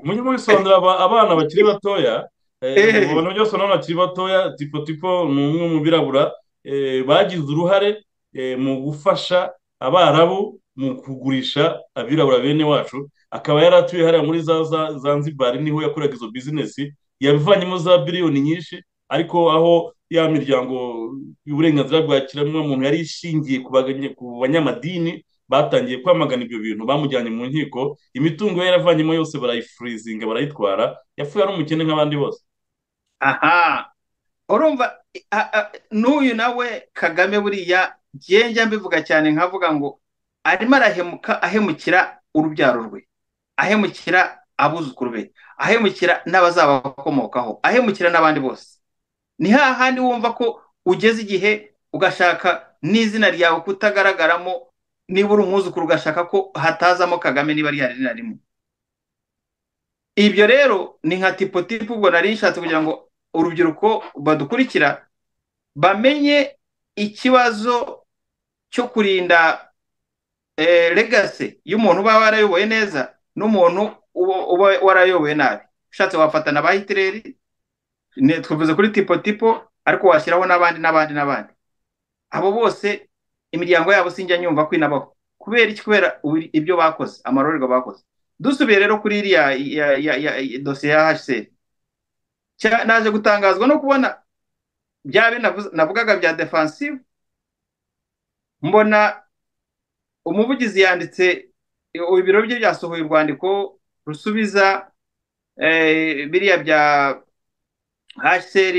mujye mubisobanurira abana bakiri batoya ubona byose n'abana bakiri batoya tipo tipo ni umwe mu birabura bagize uruhare mu gufasha abarabu mu kugurisha abirabura bene wacu akaba yaratuye hariya muri za zanzibari niho yakoraga izo bizinesi yabivanyemo za biliyoni nyinshi ariko aho ya miryango y'uburenganzira bwa kiremwamuntu yari ishingiye ku banyamadini batangiye kwamagana ibyo bintu bamujyanye mu nkiko imitungo ye yaravanyemo yose barayifurizinga barayitwara yapfuye ari umukene nk'abandi bose aha urumva n'uyu nawe kagame buriya ngenge mbivuga cyane nkavuga ngo arimo arahemuka ahemukira urubyaro rwe ahemukira abuzukuru be ahemukira n'abazabakomokaho ahemukira n'abandi bose ni hahandi wumva ko ugeze igihe ugashaka n'izina ryawe kutagaragaramo niba uri umwuzukuru ugashaka ko hatazamo kagame niba rihari na rimwe ibyo rero ni nka tipo tipo ubwo nari nshatse kugira ngo urubyiruko badukurikira bamenye ikibazo cyo kurinda legasi y'umuntu uba warayoboye neza n'umuntu uba warayoboye nabi ushatse wafatana ba hitireri twavuze kuri tipo tipo ariko washyiraho n'abandi n'abandi n'abandi abo bose imiryango yabo sinjya nyumva ko inabaho kubera iki kubera ibyo bakoze amarorerwa bakoze dusubiye rero kuri iriya dosiye ya hsr naje gutangazwa no kubona bya navugaga bya defansive mbona umuvugizi yanditse ibiro bye byasohoye urwandiko rusubiza biriya bya hsr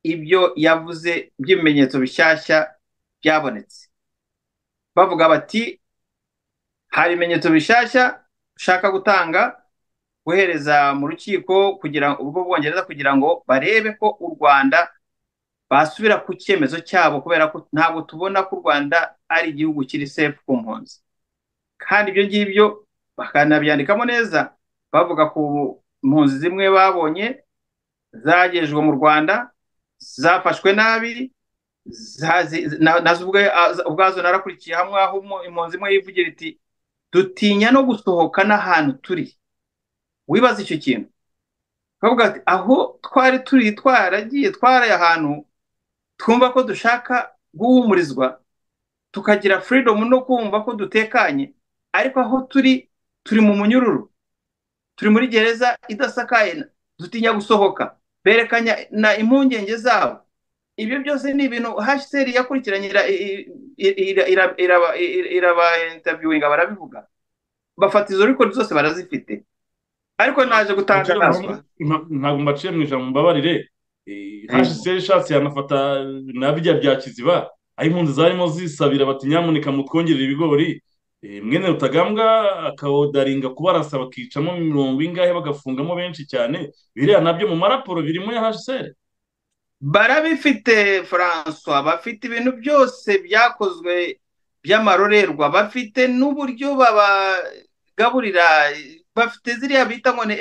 ibyo yavuze by'ibimenyetso bishyashya byabonetse bavuga bati hari ibimenyetso bishyashya ushaka gutanga guhereza mu rukiko kugira ubwo bwongereza kugira ngo barebe ko u rwanda basubira ku cyemezo cyabo kubera ko ntabwo tubona ko u rwanda ari igihugu kiri sefu ku mpunzi kandi ibyo ngibyo bakanabyandikamo neza bavuga ku mpunzi zimwe babonye zagejejwe mu rwanda zafashwe nabi nazo ubwazo narakurikiye hamwe aho impunzi imwe yivugira iti dutinya no gusohoka n'ahantu turi wibaza icyo kintu twavuga ati aho twari turi twaragiye twaraye ahantu twumva ko dushaka guhumurizwa tukagira freedom no kumva ko dutekanye ariko aho turi turi mu munyururu turi muri gereza idasakaye dutinya gusohoka berekanya na impungenge zabo ibyo byose ni ibintu hashiseri yakurikiranye iraba intaviwinga barabivuga bafata izo rikodi zose barazifite ariko naje gutangazwa ntabwo mbaciye mu ijambo mbabarire hashiseri ishatse yanafata na bijya bya kiziba aho impunzi zarimo zisabira bati nyamuneka mutwongerera ibigori mwene rutagambwa akawodaringa kubarasa bakicamo imirongo ingahe bagafungamo benshi cyane biriya nabyo mu maraporo birimo ya hashiseri barabifite François bafite ibintu byose byakozwe by'amarorerwa bafite n'uburyo babagaburira bafite ziriya bita ngo ni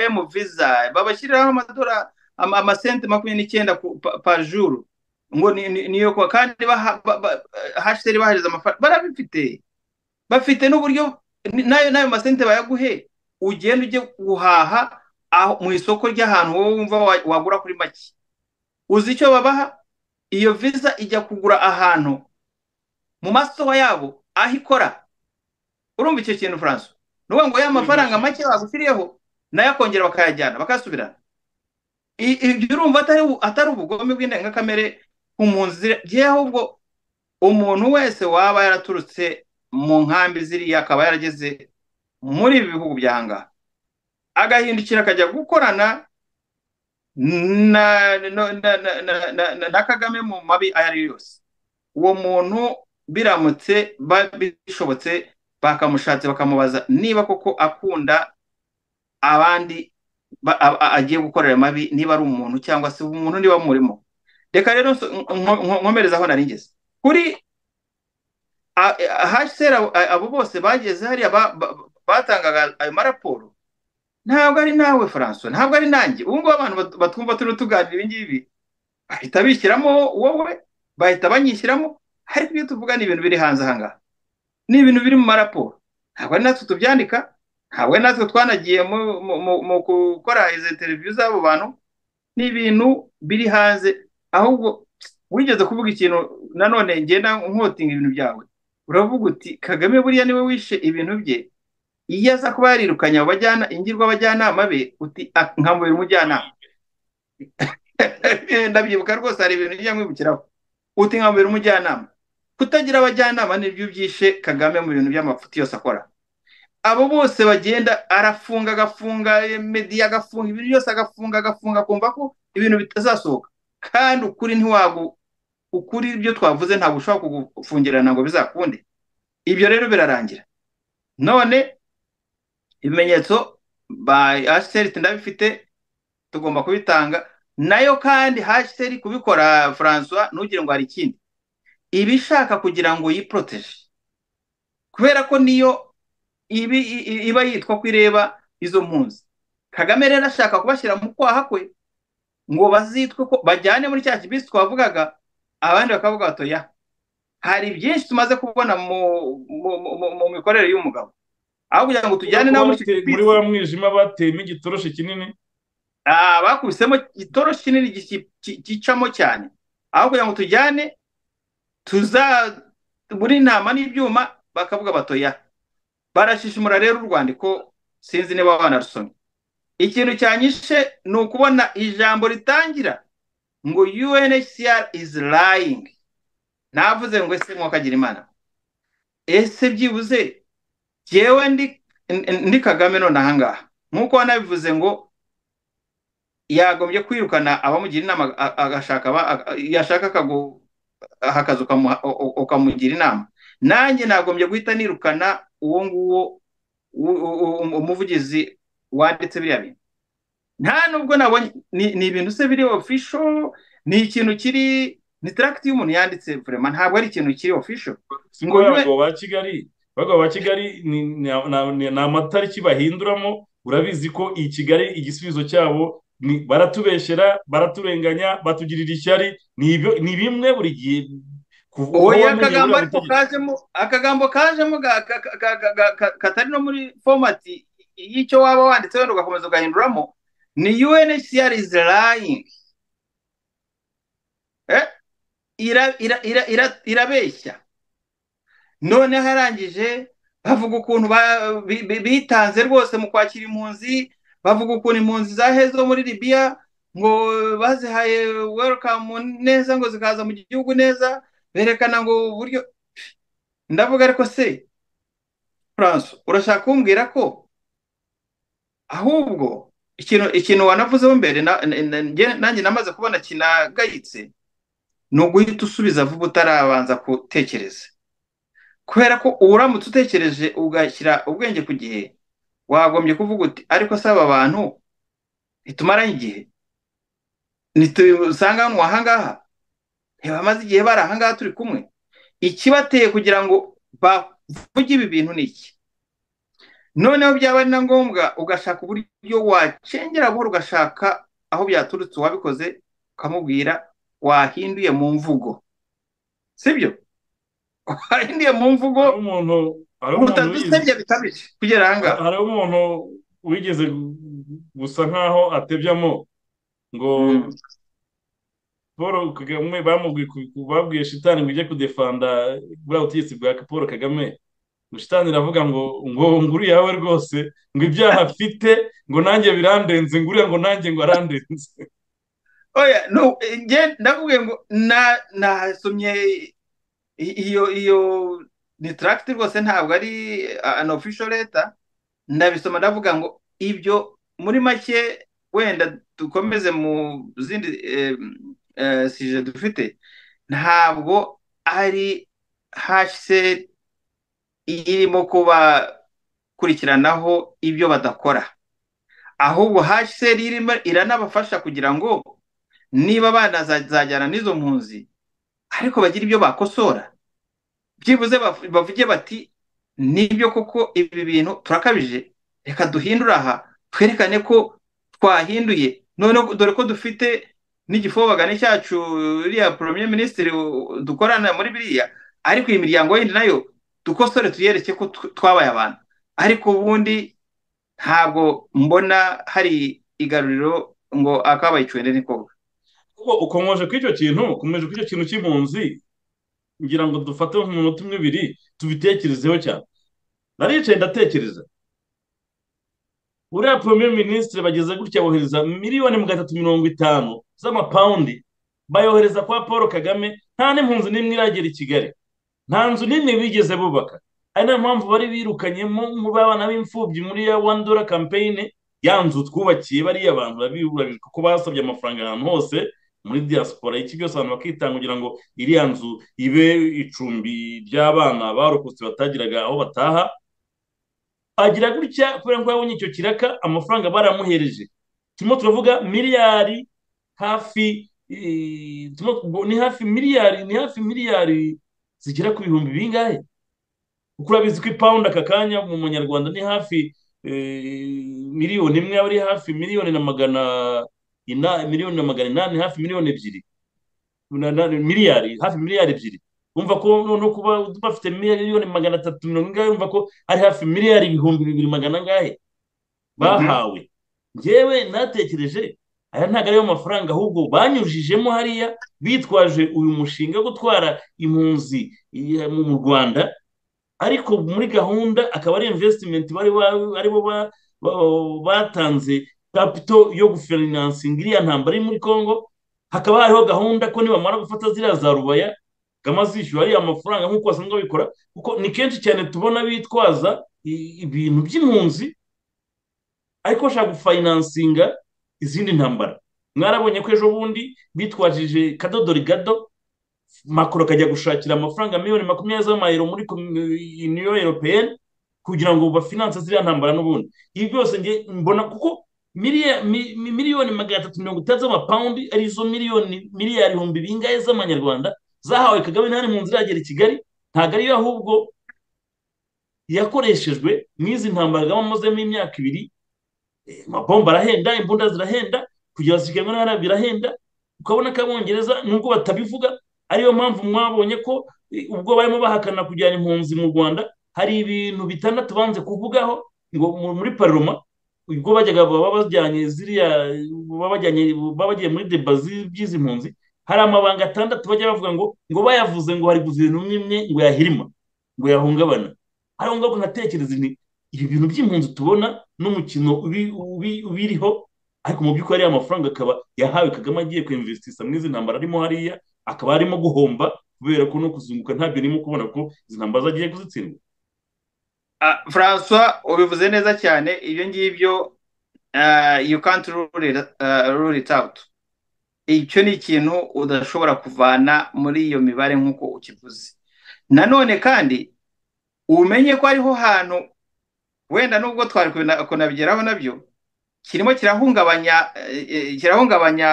emu visa babashyiriraho amasenti makumyabiri n'icyenda juru ngo niyo kuwa kandi hashiseri bahereza amafaranga barabifite bafite n'uburyo n'ayo masenti bayaguhe ugenda ujye guhaha mu isoko ry'ahantu wowe wumva wagura kuri make uzi icyo babaha iyo viza ijya kugura ahantu mu masoha yabo aho ikora urumva icyo kintu furanso ni ukuvuga ngo ya mafaranga make bagushyiriyeho nayo akongera bakayajyana bakayasubirana ibyo urumva atari ubugome bw'indengakamere impunzi zigiye ahubwo umuntu wese waba yaraturutse mu nkambi ziriya akaba yarageze muri ibi bihugu by'ahangaha agahindukira akajya gukorana na kagame mu mabi ayo ari yo yose uwo muntu biramutse bishobotse bakamushatse bakamubaza niba koko akunda abandi agiye gukorera amabi niba ari umuntu cyangwa se umuntu niba murimo reka rero nkomereza aho nari ngeze kuri haseri abo bose bageze hariya batangaga ayo maraporo ntabwo ari nawe François ntabwo ari nanjye ubu ngubu abantu batwumva turi tuganira ibi ngibi bahita bishyiramo wowe bahita banyishyiramo ariko ibyo tuvuga ni ibintu biri hanze aha ngaha ni ibintu biri mu maraporo ntabwo ari natwe tubyandika ntabwo ari natwe twanagiye mu gukora izo televiziyo z'abo bantu ni ibintu biri hanze ahubwo wigeze kuvuga ikintu nanone ngenda nkotinga ibintu byawe uravuga uti kagame buriya niwe wishe ibintu bye iyo aza kuba yarirukanya abajyana ingirwa abajyanama be uti nkamubera umujyanama ndabyibuka rwose hari ibintu ujya nkwibukiraho uti nkamubera umujyanama kutagira abajyanama nibyo byishe kagame mu bintu by'amafuti yose akora abo bose bagenda arafunga agafunga mediya agafunga ibintu byose agafunga agafunga akumva ko ibintu bitazasohoka kandi ukuri ntiwagu ukuri ibyo twavuze ntabwo ushobora kugufungirana ngo bizakunde ibyo rero birarangira none ibimenyetso ba hashiteri ndabifite tugomba kubitanga nayo kandi hashiteri kubikora François ntugire ngo hari ikindi iba ishaka kugira ngo yiporoteje kubera ko niyo iba yitwa ko ireba izo mpunzi kagame rero ashaka kubashyira mu kwaha kwe ngo bazitwe ko bajyane muri cya kibisi twavugaga abandi bakavuga batoya hari byinshi tumaze kubona mu mikorere y'umugabo aho kugira ngo tujyane nabo muri wa mwijima bateyemo igitoroshi kinini bakubisemo igitoroshi kinini gicamo cyane aho kugira ngo tujyane tuza muri intama n'ibyuma bakavuga batoya barashishimura rero urwandiko sinzi niba banarusomye ikintu cyanyishe ni ukubona ijambo ritangira ngo UNHCR is lying navuze ngo ese mwakagira imana ese byibuze yewe ndi kagame none ahangaha nk'uko wanabivuze ngo yagombye kwirukana abamugira inama yashaka akazu ukamugira inama nanjye nagombye guhita nirukana uwo nguwo umuvugizi wanditse biriya bintu nta nubwo nabonye ni ibintu se biri ofisho ni ikintu kiri ni taragiti y'umuntu yanditse vurema ntabwo ari ikintu kiri ofisho ngo yabwo ba kigali abagabo ba kigali ni amatariki bahinduramo urabizi ko iyi kigali igisubizo cyabo baratubeshyera baraturenganya batugirira ishyari ni bimwe buri gihe oya akagambo kajemo katari no muri fomati y'icyo waba wanditse wenda ugakomeza ugahinduramo ni UNHCR is lying eh irabeshya noneho arangije bavuga ukuntu bitanze rwose mu kwakira impunzi bavuga ukuntu impunzi zahe zo muri libiya ngo bazihaye welcome neza ngo zikaza mu gihugu neza berekana ngo uburyo ndavuga ariko se france urashaka kumbwira ko ahubwo ikintu ikintu wanavuzeho mbere nanjye namaze kubona kinagayitse ni uguhita usubiza vuba utarabanza gutekereza kubera ko uramutse utekereje ugashyira ubwenge ku gihe wagombye kuvuga uti ariko se aba bantu ntitumaranye igihe ntitusanga hano ahangaha ntibamaze igihe bari ahangaha turi kumwe ikibateye kugira ngo bavuge ibi bintu ni iki noneho byaba ari na ngombwa ugashaka uburyo wacengera buhoro ugashaka aho byaturutse uwabikoze ukamubwira wahinduye mu mvugo sibyo wahinduye mu mvugo utadusebye bikabije kugera ahangaha hari umuntu wigeze gusa nkaho atebyamo ngo paul kagame babwiye shitani ngo ujye kudefanda bwa butegetsi bwa paul kagame ngo shitani iravuga ngo ngo nguriya yawe rwose ngo ibyaha afite ngo nanjye birandenze nguriya ngo nanjye ngo arandenze oya ndakubwiye ngo nasomye iyo iyo ni taragiti rwose ntabwo ari an official leta ndabisoma ndavuga ngo ibyo muri make wenda dukomeze mu zindi sije dufite ntabwo ari hashise irimo kubakurikiranaho ibyo badakora ahubwo hashise irimo iranabafasha kugira ngo niba banazajyana n'izo mpunzi ariko bagira ibyo bakosora byibuze bavuge bati nibyo koko ibi bintu turakabije reka duhindure aha twerekane ko twahinduye none dore ko dufite n'igifobagane cyacu uriya poromye minisitiri dukorana muri biriya ariko iyi miryango yindi nayo dukosore tuyereke ko twabaye abantu ariko ubundi ntabwo mbona hari igaruriro ngo akabaye icwende ni koga ukomeje ko icyo kintu ukomeje ko icyo kintu cy'impunzi ngira ngo dufate umunota umwe ibiri tubitekerezeho cyane naricaye ndatekereza uriya poromye minisitiri bageze gutya bohereza miliyoni magana atatu mirongo itanu z'amapawundi bayohereza kwa paul kagame nta n'impunzi n'imwe iragera i kigali nta nzu nini bigeze bubaka ari nayo mpamvu bari birukanyemo abana b'imfubyi muri ya wani dora kampeyini ya nzu twubakiye bariya abantu barabibura kuko basabye amafaranga ahantu hose muri diaspora iki byose abantu bakitanga kugira ngo iriya nzu ibe icumbi ry'abana barokotse batagiraga aho bataha agira gutya kubera ko yabonye icyo kiraka amafaranga baramuhereje turimo turavuga miliyari hafi ni hafi miliyari ni hafi miliyari zigera ku bihumbi bingahe kuko urabizi ko ipawundi aka kanya mu munyarwanda ni hafi miliyoni imwe aba ari hafi miliyoni na magana miliyoni na magana inani hafi miliyoni ebyiri miliyari hafi miliyari ebyiri wumva ko no kuba bafite miliyoni magana atatu mirongo ingahe wumva ko ari hafi miliyari ibihumbi bibiri magana angahe bahawe ngewe natekereje aya ntabwo ariyo mafaranga ahubwo banyujijemo hariya bitwaje uyu mushinga wo gutwara impunzi mu rwanda ariko muri gahunda akaba ari imvesitimenti bari bo batanze kapito yo gufinansinga iriya ntambara iri muri congo hakaba hariho gahunda ko nibamara gufata ziriya za rubaya gama zishyura ariya mafaranga nk'uko basanzwe babikora kuko ni kenshi cyane tubona bitwaza ibintu by'impunzi ariko bashaka gufinansinga izindi ntambara mwarabonye ko ejo bundi bitwajije kadodo rigado makoro akajya gushakira amafaranga miliyoni makumyabiri z'amayero muri niyo europeyeni kugira ngo bafinanse ziriya ntambara n'ubundi ibi byose mbona kuko miliyoni magana atatu mirongo itanu z'amapawundi arizo miliyoni miliyari ibihumbi bingahe z'amanyarwanda zahawe kagame ntari mu nzira yagera i kigali ntabwo ariyo ahubwo yakoreshejwe n'izi ntambara kagame amazemo imyaka ibiri amapombo arahenda imbunda zirahenda kugira ngo zishyirwe n'ahandi birahenda ukabona ko abongereza nubwo batabivuga ariyo mpamvu mwabonye ko ubwo barimo bahakana kujyana impunzi mu rwanda hari ibintu bitandatu banze kuvugaho ngo muri paroma ubwo bajyaga baba bajyanye ziriya baba bajyanye baba bagiye muri deba z'iby'izi mpunzi hari amabanga atandatu bajya bavuga ngo ngo bayavuze ngo hari guverinoma imwe ngo yahirima ngo yahungabana hari ngombwa nkatekereza nti ibi bintu by'impunzi tubona n'umukino ubiriho ariko mu by'ukuri ariya mafaranga akaba yahawe kagame agiye kwinvestisha muri izi ntambara arimo hariya akaba arimo guhomba kubera ko no kuzunguka ntabyo urimo kubona ko izi ntambara zagiye kuzitsindwa François ubivuze neza cyane ibyo ngibyo you can't rule it out icyo ni ikintu udashobora kuvana muri iyo mibare nk'uko ukivuze nanone kandi umenye ko hariho hantu wenda nubwo twari kunabigeraho nabyo kirimo kirahungabanya kirahungabanya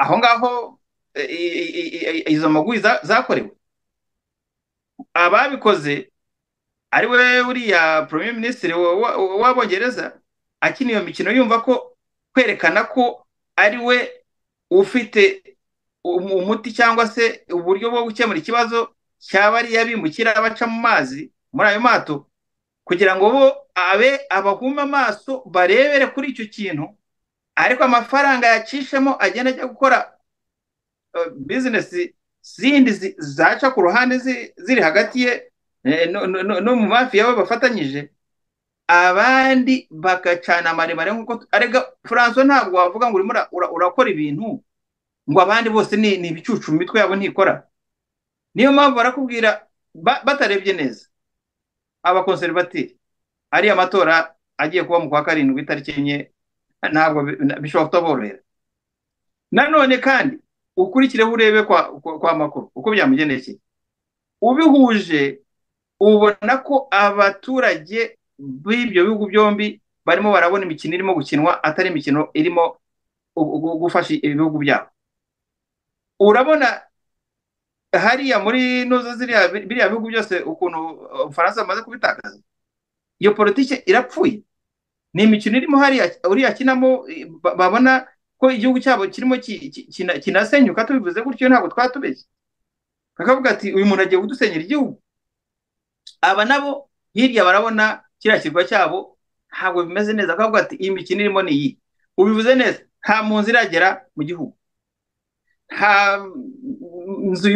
aho ngaho izo magwi zakorewe ababikoze ari we uriya premier minisitiri w'abongereza akina iyo mikino yumva ko kwerekana ko ari we ufite umuti cyangwa se uburyo bwo gukemura ikibazo cyaba ari abimukira baca mu mazi muri ayo mato kugira ngo bo abe abahume amaso barebere kuri icyo kintu ariko amafaranga yacishemo agenda ajya gukora bizinesi zindi zaca ku ruhande ziri hagati ye no mu mafi yabo bafatanyije abandi bagacana amaremare nk'uko arega François ntabwo wavuga ngo urimo urakora ibintu ngo abandi bose ni ibicucu mu mitwe yabo ntikora niyo mpamvu barakubwira batarebye neza abakonserivatiri ariya matora agiye kuba mu kwa karindwi itariki enye ntabwo bishobora kutaborohera nanone kandi ukurikireho urebe kwa makuru uko byamugendekeye ubihuje ubona ko abaturage b'ibyo bihugu byombi barimo barabona imikino irimo gukinwa atari imikino irimo gufasha ibihugu byabo urabona hariya muri nuzo biriya bihugu byose ukuntu ubufaransa bumaze kubitakaza iyo politiki irapfuye ni imikino irimo hariya uriya akinamo babona ko igihugu cyabo kirimo kinasenyuka tubivuze gutyo ntabwo twatubeshye bakavuga ati uyu muntu agiye kudusenyera igihugu aba nabo hirya barabona kiriya kirwa cyabo ntabwo bimeze neza akavuga ati iyi mikino irimo ni iyi ubivuze neza nta munzu iragera mu gihugu nta nzu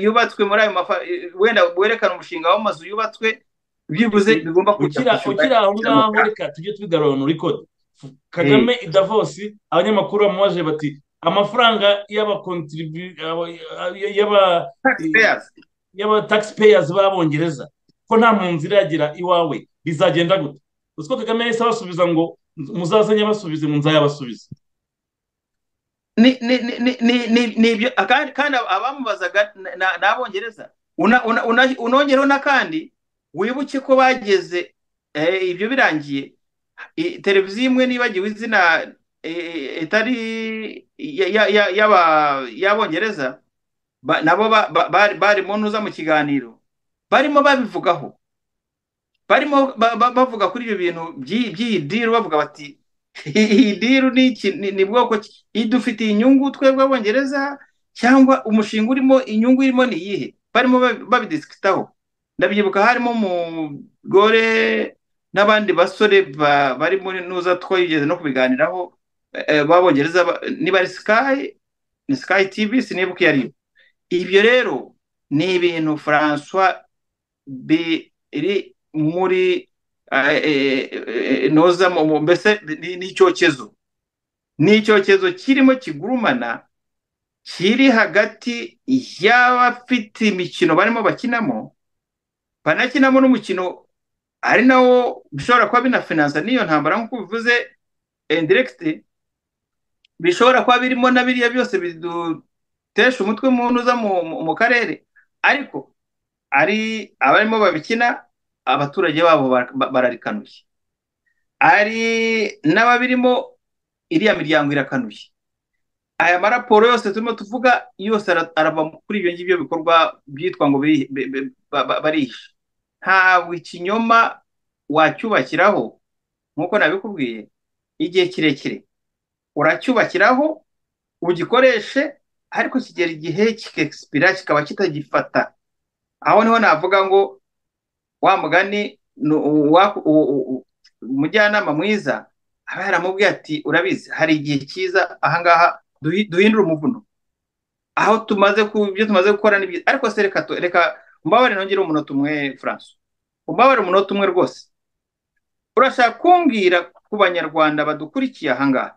yubatswe muri ayo wenda werekana umushinga w'amazu yubatswe byibuze bigomba kujya ukiri aho ngaho reka tujye tubigarura muri kode kagame i davosi abanyamakuru bamubaje bati amafaranga y'abakontiribu y'aba y'abataxpayers b'abongereza ko nta mpunzi iragira iwawe bizagenda gute uziko kagame yahise abasubiza ngo muzazanye abasubize mu nzayabasubize kandi abamubazaga ni abongereza unongereho n'akandi wibuke ko bageze ibyo birangiye televiziyo imwe nibagiwe izina itari y'abongereza nabo bari mu ntuza mu kiganiro barimo babivugaho barimo bavuga kuri ibyo bintu by'iyi diru bavuga bati iyi diru ni bwoko idufitiye inyungu twebwe abongereza cyangwa umushinga urimo inyungu irimo ni iyihe barimo babidisikitaho ndabyibuka harimo umugore n'abandi basore bari muri nuza twigeze no kubiganiraho b'abongereza niba ari sikayi ni sikayi tivi sinibuka iyo ari yo ibyo rero ni ibintu francois biri muri noza mbese ni icyokezo ni icyokezo kirimo kigurumana kiri hagati y'abafite imikino barimo bakinamo banakinamo n'umukino ari nawo bishobora kuba binafinansa n'iyo ntambara nk'uko bivuze indiregiti bishobora kuba birimo na biriya byose bidu tesha umutwe umuntu uza mu karere ariko ari abarimo babikina abaturage babo bararikanuye ari n'ababirimo iriya miryango irakanuye aya maraporo yose turimo tuvuga yose arava kuri ibyo ngibyo bikorwa byitwa ngo barihishe ntabwo ikinyoma wacyubakiraho nk'uko nabikubwiye igihe kirekire uracyubakiraho ugikoreshe ariko kigera igihe kikexpira kikaba kitagifata aho niho navuga ngo wa mugani umujyanama mwiza aba yaramubwiye ati urabizi hari igihe cyiza ahangaha duhindura umuvuno aho tumaze ku byo tumaze gukora ni byiza ariko se reka reka umbabare nongere umunota umwe furanso umbabare umunota umwe rwose urashaka kumbwira ku banyarwanda badukurikiye ahangaha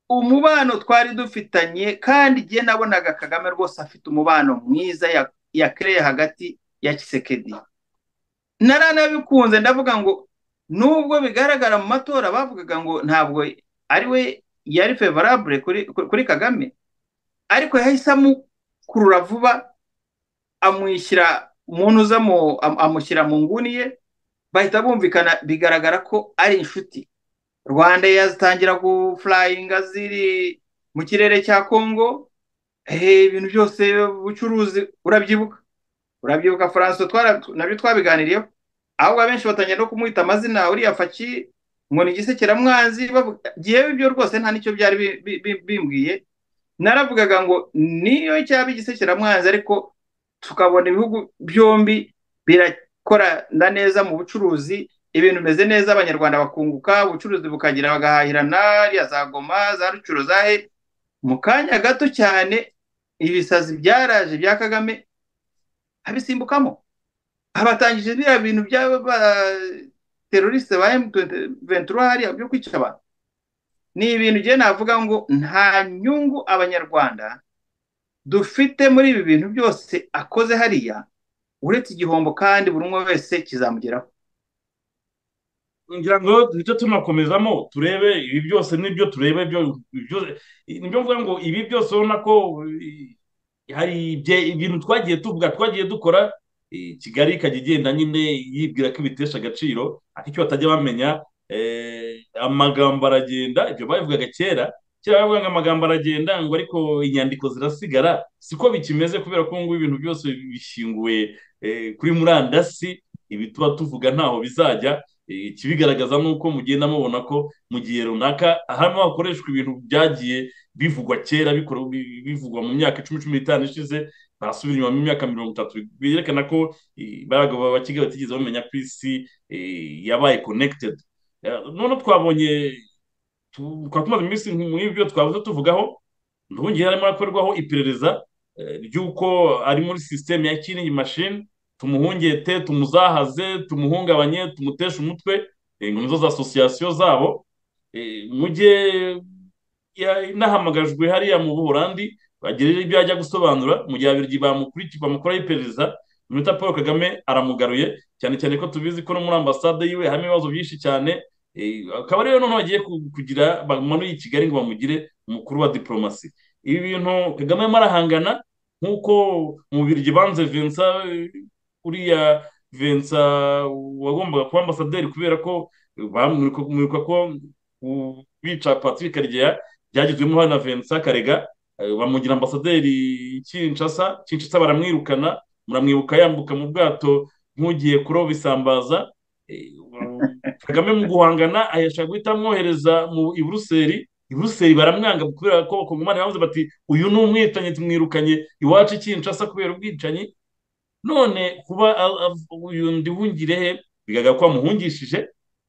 umubano twari dufitanye kandi igihe nabonaga kagame rwose afite umubano mwiza yakereye hagati ya kisekedi naranabikunze ndavuga ngo nubwo bigaragara mu matora bavugaga ngo ntabwo ari we yari favorable kuri kagame ariko yahise amukurura vuba amwishyira umuntu uza amushyira mu nguni ye bahita bumvikana bigaragara ko ari inshuti rwanda yazitangira gufurayinga ziri mu kirere cya kongo ibintu byose ubucuruzi urabyibuka urabyibuka furanso nabyo twabiganiriyeho ahubwo abenshi batangira no kumwita amazina uriya faki ngo ni igisekeramwanzi gihewe ibyo rwose nta n'icyo byari bimbwiye naravugaga ngo niyo cyaba igisekeramwanzi ariko tukabona ibihugu byombi birakorana neza mu bucuruzi ibintu bimeze neza abanyarwanda bakunguka ubucuruzi bukagira bagahahirana ariya za goma za rucuro za he mu kanya gato cyane ibisazi byaraje bya kagame abisimbukamo abatangije biriya bintu by'abaterorisite ba ventura hariya byo kwica abantu ni ibintu ugiye navuga ngo nta nyungu abanyarwanda dufite muri ibi bintu byose akoze hariya uretse igihombo kandi buri umwe wese kizamugeraho ngira ngo duhita tunakomezamo turebe ibi byose n'ibyo turebe nibyo mvuga ngo ibi byose ubona ko hari ibintu twagiye tuvuga twagiye dukora kigali ikajya igenda nyine yibwira ko ibitesha agaciro ariko icyo batajya bamenya amagambo aragenda ibyo babivugaga kera kera bavuga ngo amagambo aragenda ngo ariko inyandiko zirasigara siko bikimeze kubera ko ngubu ibintu byose bishinguwe kuri murandasi ibi tuba tuvuga ntaho bizajya ikibigaragaza ni uko mugenda mubona ko mu gihe runaka harimo hakoreshwa ibintu byagiye bivugwa kera bivugwa mu myaka icumi cumi n'itanu ishize barasubira inyuma mu myaka mirongo itatu byerekana ko baragabo bakiga batigeze bamenya ko isi yabaye connected noneho twabonye twaba tumaze iminsi muri ibyo twabuze tuvugaho ntubongere harimo hakorwaho iperereza ry'uko ari muri sisiteme ya kiringi mashini tumuhungete tumuzahaze tumuhungabanye tumuteshe umutwe nizo za asosiyasiyo zabo mujye inahamagajwe hariya mu buhorandi bagira ibyo ajya gusobanura mu gihe abiri bamukurikiye bamukora iperereza minota paul kagame aramugaruye cyane cyane ko tubizi ko no muri ambasade yiwe harimo ibibazo byinshi cyane akaba rero noneho bagiye kugira bamanuye i kigali ngo bamugire umukuru wa diporomasi ibi bintu kagame arimo arahangana nk'uko mu biryo banze vensa uriya vensa wagombaga kuba ambasaderi kubera ko bamurika ko bica patrick karegeya byagezwemo hano na vensa karega bamugira ambasaderi kinshasa kinshasa baramwirukana muramwibuka yambuka mu bwato nk'ugiye kuroba isambaza kagame mu guhangana ahesha guhita amwohereza mu iburuseri iburuseri baramwanga kubera ko bakongomani bavuze bati uyu ni umwicanyi tumwirukanye iwacu kinshasa kubera ubwicanyi none kuba uyu ndi wungirehe bigaragara ko bamuhungishije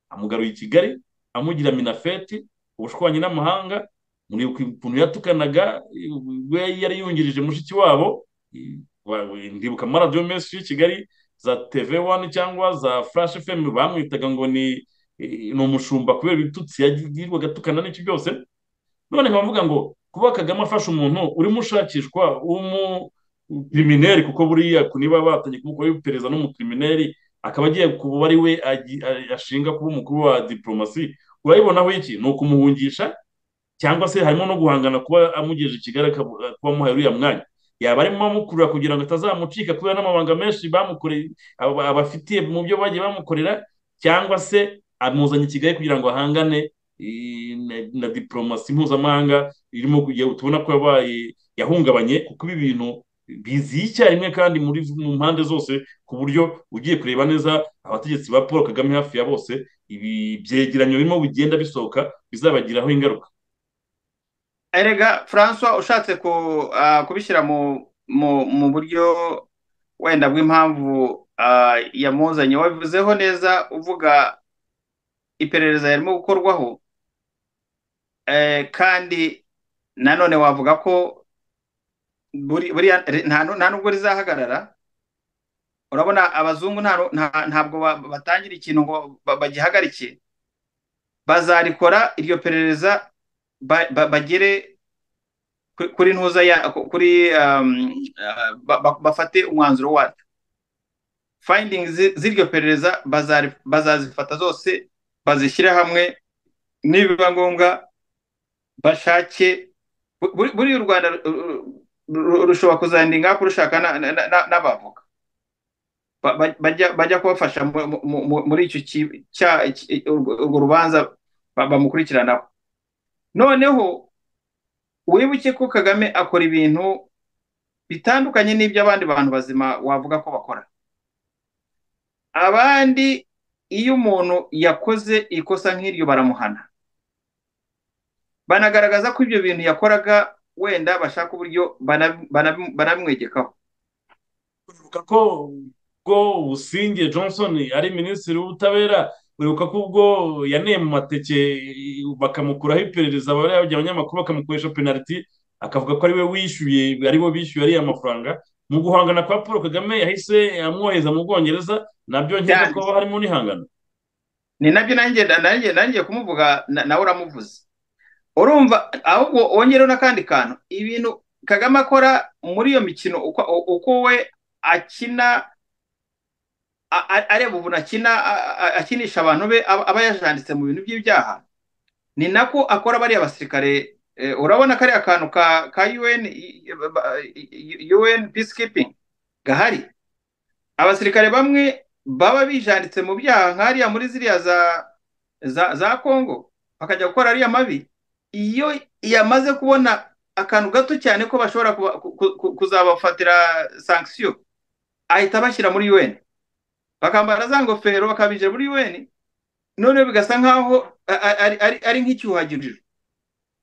amugaruye i kigali amugira minafeti ubushwanyi n'amahanga muribuka ukuntu yatukanaga we yari yungirije mushiki wabo ndibuka amaradiyo menshi y'i kigali za teve wani cyangwa za furashi femu bamwitaga ngo ni ni umushumba kubera ibitutsi yagirirwaga atukana n'icyo byose none nkaba mvuga ngo kuba kagame afashe umuntu urimo ushakishwa w'umukirimineri kuko buriya niba batanye kumukora iperereza n'umukirimineri akaba agiye kuba ari we ashinga kuba umukuru wa diporomasi urayibonaho iki ni ukumuhungisha cyangwa se harimo no guhangana kuba amugejeje i kigali kuba amuhaye uriya mwanya yaba arimo amukurura kugira ngo atazamucika kubera n'amabanga menshi bamukoreye abafitiye mu byo bagiye bamukorera cyangwa se amuzanye i kigali kugira ngo ahangane na diporomasi mpuzamahanga irimo tubona ko yabaye yahungabanye kuko ibi bintu biziye icyarimwe kandi muri mu mpande zose ku buryo ugiye kureba neza abategetsi ba paul kagame hafi ya bose ibi byegeranyo birimo bigenda bisohoka bizabagiraho ingaruka erega francois ushatse kubishyira mu buryo wenda bw'impamvu yamuzanye wabivuzeho neza uvuga iperereza yarimo gukorwaho kandi nanone wavuga ko nta nubwo rizahagarara urabona abazungu ntabwo batangira ikintu ngo bagihagarike bazarikora iryo perereza bagere kuri ntuza kuri bafate umwanzuro waryo finding z'iryo perereza bazazifata zose bazishyire hamwe nibiba ngombwa bashake buriya u rwanda rushobora kuzandinga kurushaka n'abavoka bajya kubafasha muri urwo rubanza bamukurikiranaho noneho wibuke ko kagame akora ibintu bitandukanye n'ibyo abandi bantu bazima wavuga ko bakora abandi iyo umuntu yakoze ikosa nk'iryo baramuhana banagaragaza ko ibyo bintu yakoraga wenda bashaka uburyo banabimwegekaho uribuka ko ubwo businge johnson ari minisitiri w'ubutabera uribuka ko ubwo yaneye mu mateke bakamukuraho iperereza barabya abanyamakuru bakamukoresha penaliti akavuga ko ari we wishyuye aribo bishyuye ariya mafaranga mu guhangana kwa paul kagame yahise amwohereza mu bwongereza nabyo nkeka ko harimo n'ihangano ni nabyo nanjye nanjye kumuvuga nawe uramuvuze urumva ahubwo wongereho n'akandi kantu ibintu kagame akora muri iyo mikino uko we akina areba ubu akina akinisha abantu be aba yajanditse mu bintu by'ibyaha ni nako akora bariya basirikare urabona kariya kantu ka un peacekeeping gahari abasirikare bamwe baba bijanditse mu byaha nk'ariya muri ziriya za kongo bakajya gukora ariya mabi iyo yamaze kubona akantu gato cyane ko bashobora kuzabafatira sankisiyo ahita bashyira muri un bakambara za ngofero bakabinjira muri un noneho bigasa nkaho ari nk'icyuhagiriro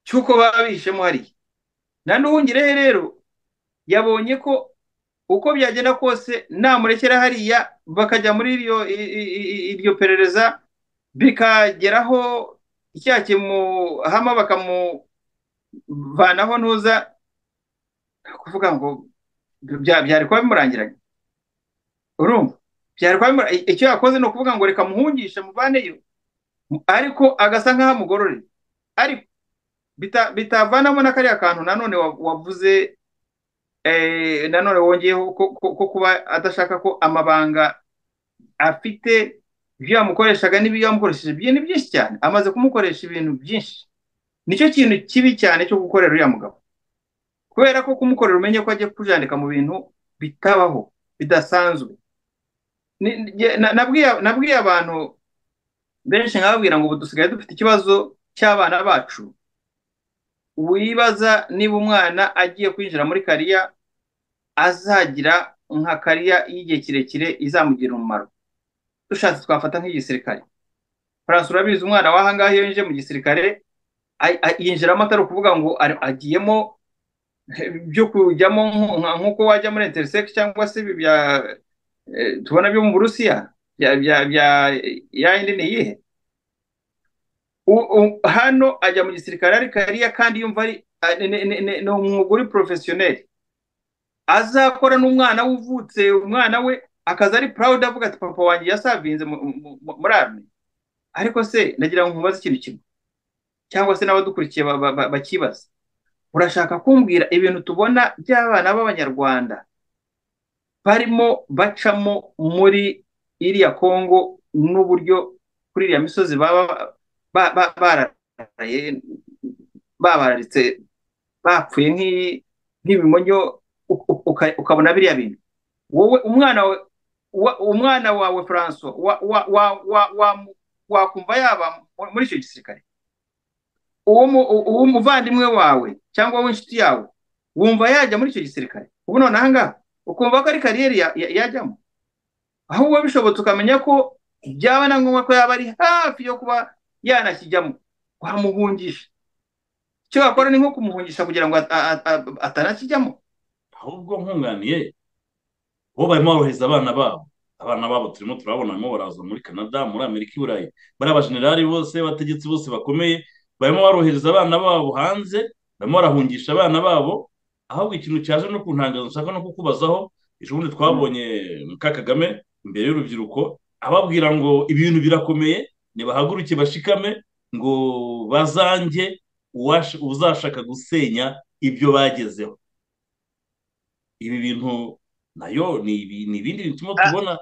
cy'uko baba bihishemo hariya na n'uwungirehe rero yabonye ko uko byagenda kose namurekera hariya bakajya muri iryo perereza bikageraho icyaha kimuhama bakamuvanaho ntuza kuvuga ngo byari kuba bimurangiranye urumva byari kuba icyo yakoze ni ukuvuga ngo reka muhungishe muvaneyo ariko agasa nk'aho amugororeye ariko bitavanamo na kariya kantu nanone wavuze nanone wongeyeho ko kuba adashaka ko amabanga afite ibyo yamukoreshaga n'ibyo yamukoresheje byo ni byinshi cyane amaze kumukoresha ibintu byinshi nicyo kintu kibi cyane cyo gukorera uriya mugabo kubera ko kumukorera umenye ko agiye kujandika mu bintu bitabaho bidasanzwe nabwiye abantu benshi nkababwira ngo ubu dusigaye dufite ikibazo cy'abana bacu wibaza niba umwana agiye kwinjira muri kariya azagira nka kariya y'igihe kirekire izamugira umumaro dushatse twafata nk'igisirikare faransa urabizi umwana w'ahangaha iyo yinjiye mu gisirikare yinjiramo atari ukuvuga ngo agiyemo byo kujyamo nk'uko wajya muri interisegisi cyangwa se ibi tubona byo mu burusiya ya yindi ni iyihe hano ajya mu gisirikare ari kariya kandi yumva ari ni umwuga uri porofesiyoneri azakora n'umwana wuvutse umwana we akaza ari purawudi avuga ati papa wanjye yasavinze muri arme ariko se nagira ngo nkubaze ikintu kimwe cyangwa se n'abadukurikiye bakibaza urashaka kumbwira ibintu tubona by'abana b'abanyarwanda barimo bacamo muri iriya kongo n'uburyo kuri iriya misozi baba bararaye babararitse bapfuye nk'ibimonyo ukabona biriya bintu wowe umwana wawe umwana wawe franco wakumva yaba muri icyo gisirikare uwo muvandimwe wawe cyangwa w'inshuti yawe wumva yajya muri icyo gisirikare ubu noneho ngaha ukumva ko ari kariyeri yajyamo aho wowe bishobotse ukamenya ko byaba na ngombwa ko yaba ari hafi yo kuba yanakijyamo wamuhungisha icyo wakora ni nko kumuhungisha kugira ngo atanakijyamo ahubwo nkunganiye bo barimo barohereza abana babo abana babo turimo turabona barimo baraza muri canada muri amerika i burayi bariya bajenerali bose bategetsi bose bakomeye barimo barohereza abana babo hanze barimo barahungisha abana babo ahubwo ikintu cyaje no kuntangaza nshaka no kukubazaho ejo bundi twabonye muka kagame imbere y'urubyiruko ababwira ngo ibintu birakomeye ntibahaguruke bashikame ngo bazange uzashaka gusenya ibyo bagezeho ibi bintu nayo ni ibindi bintu turimo tubona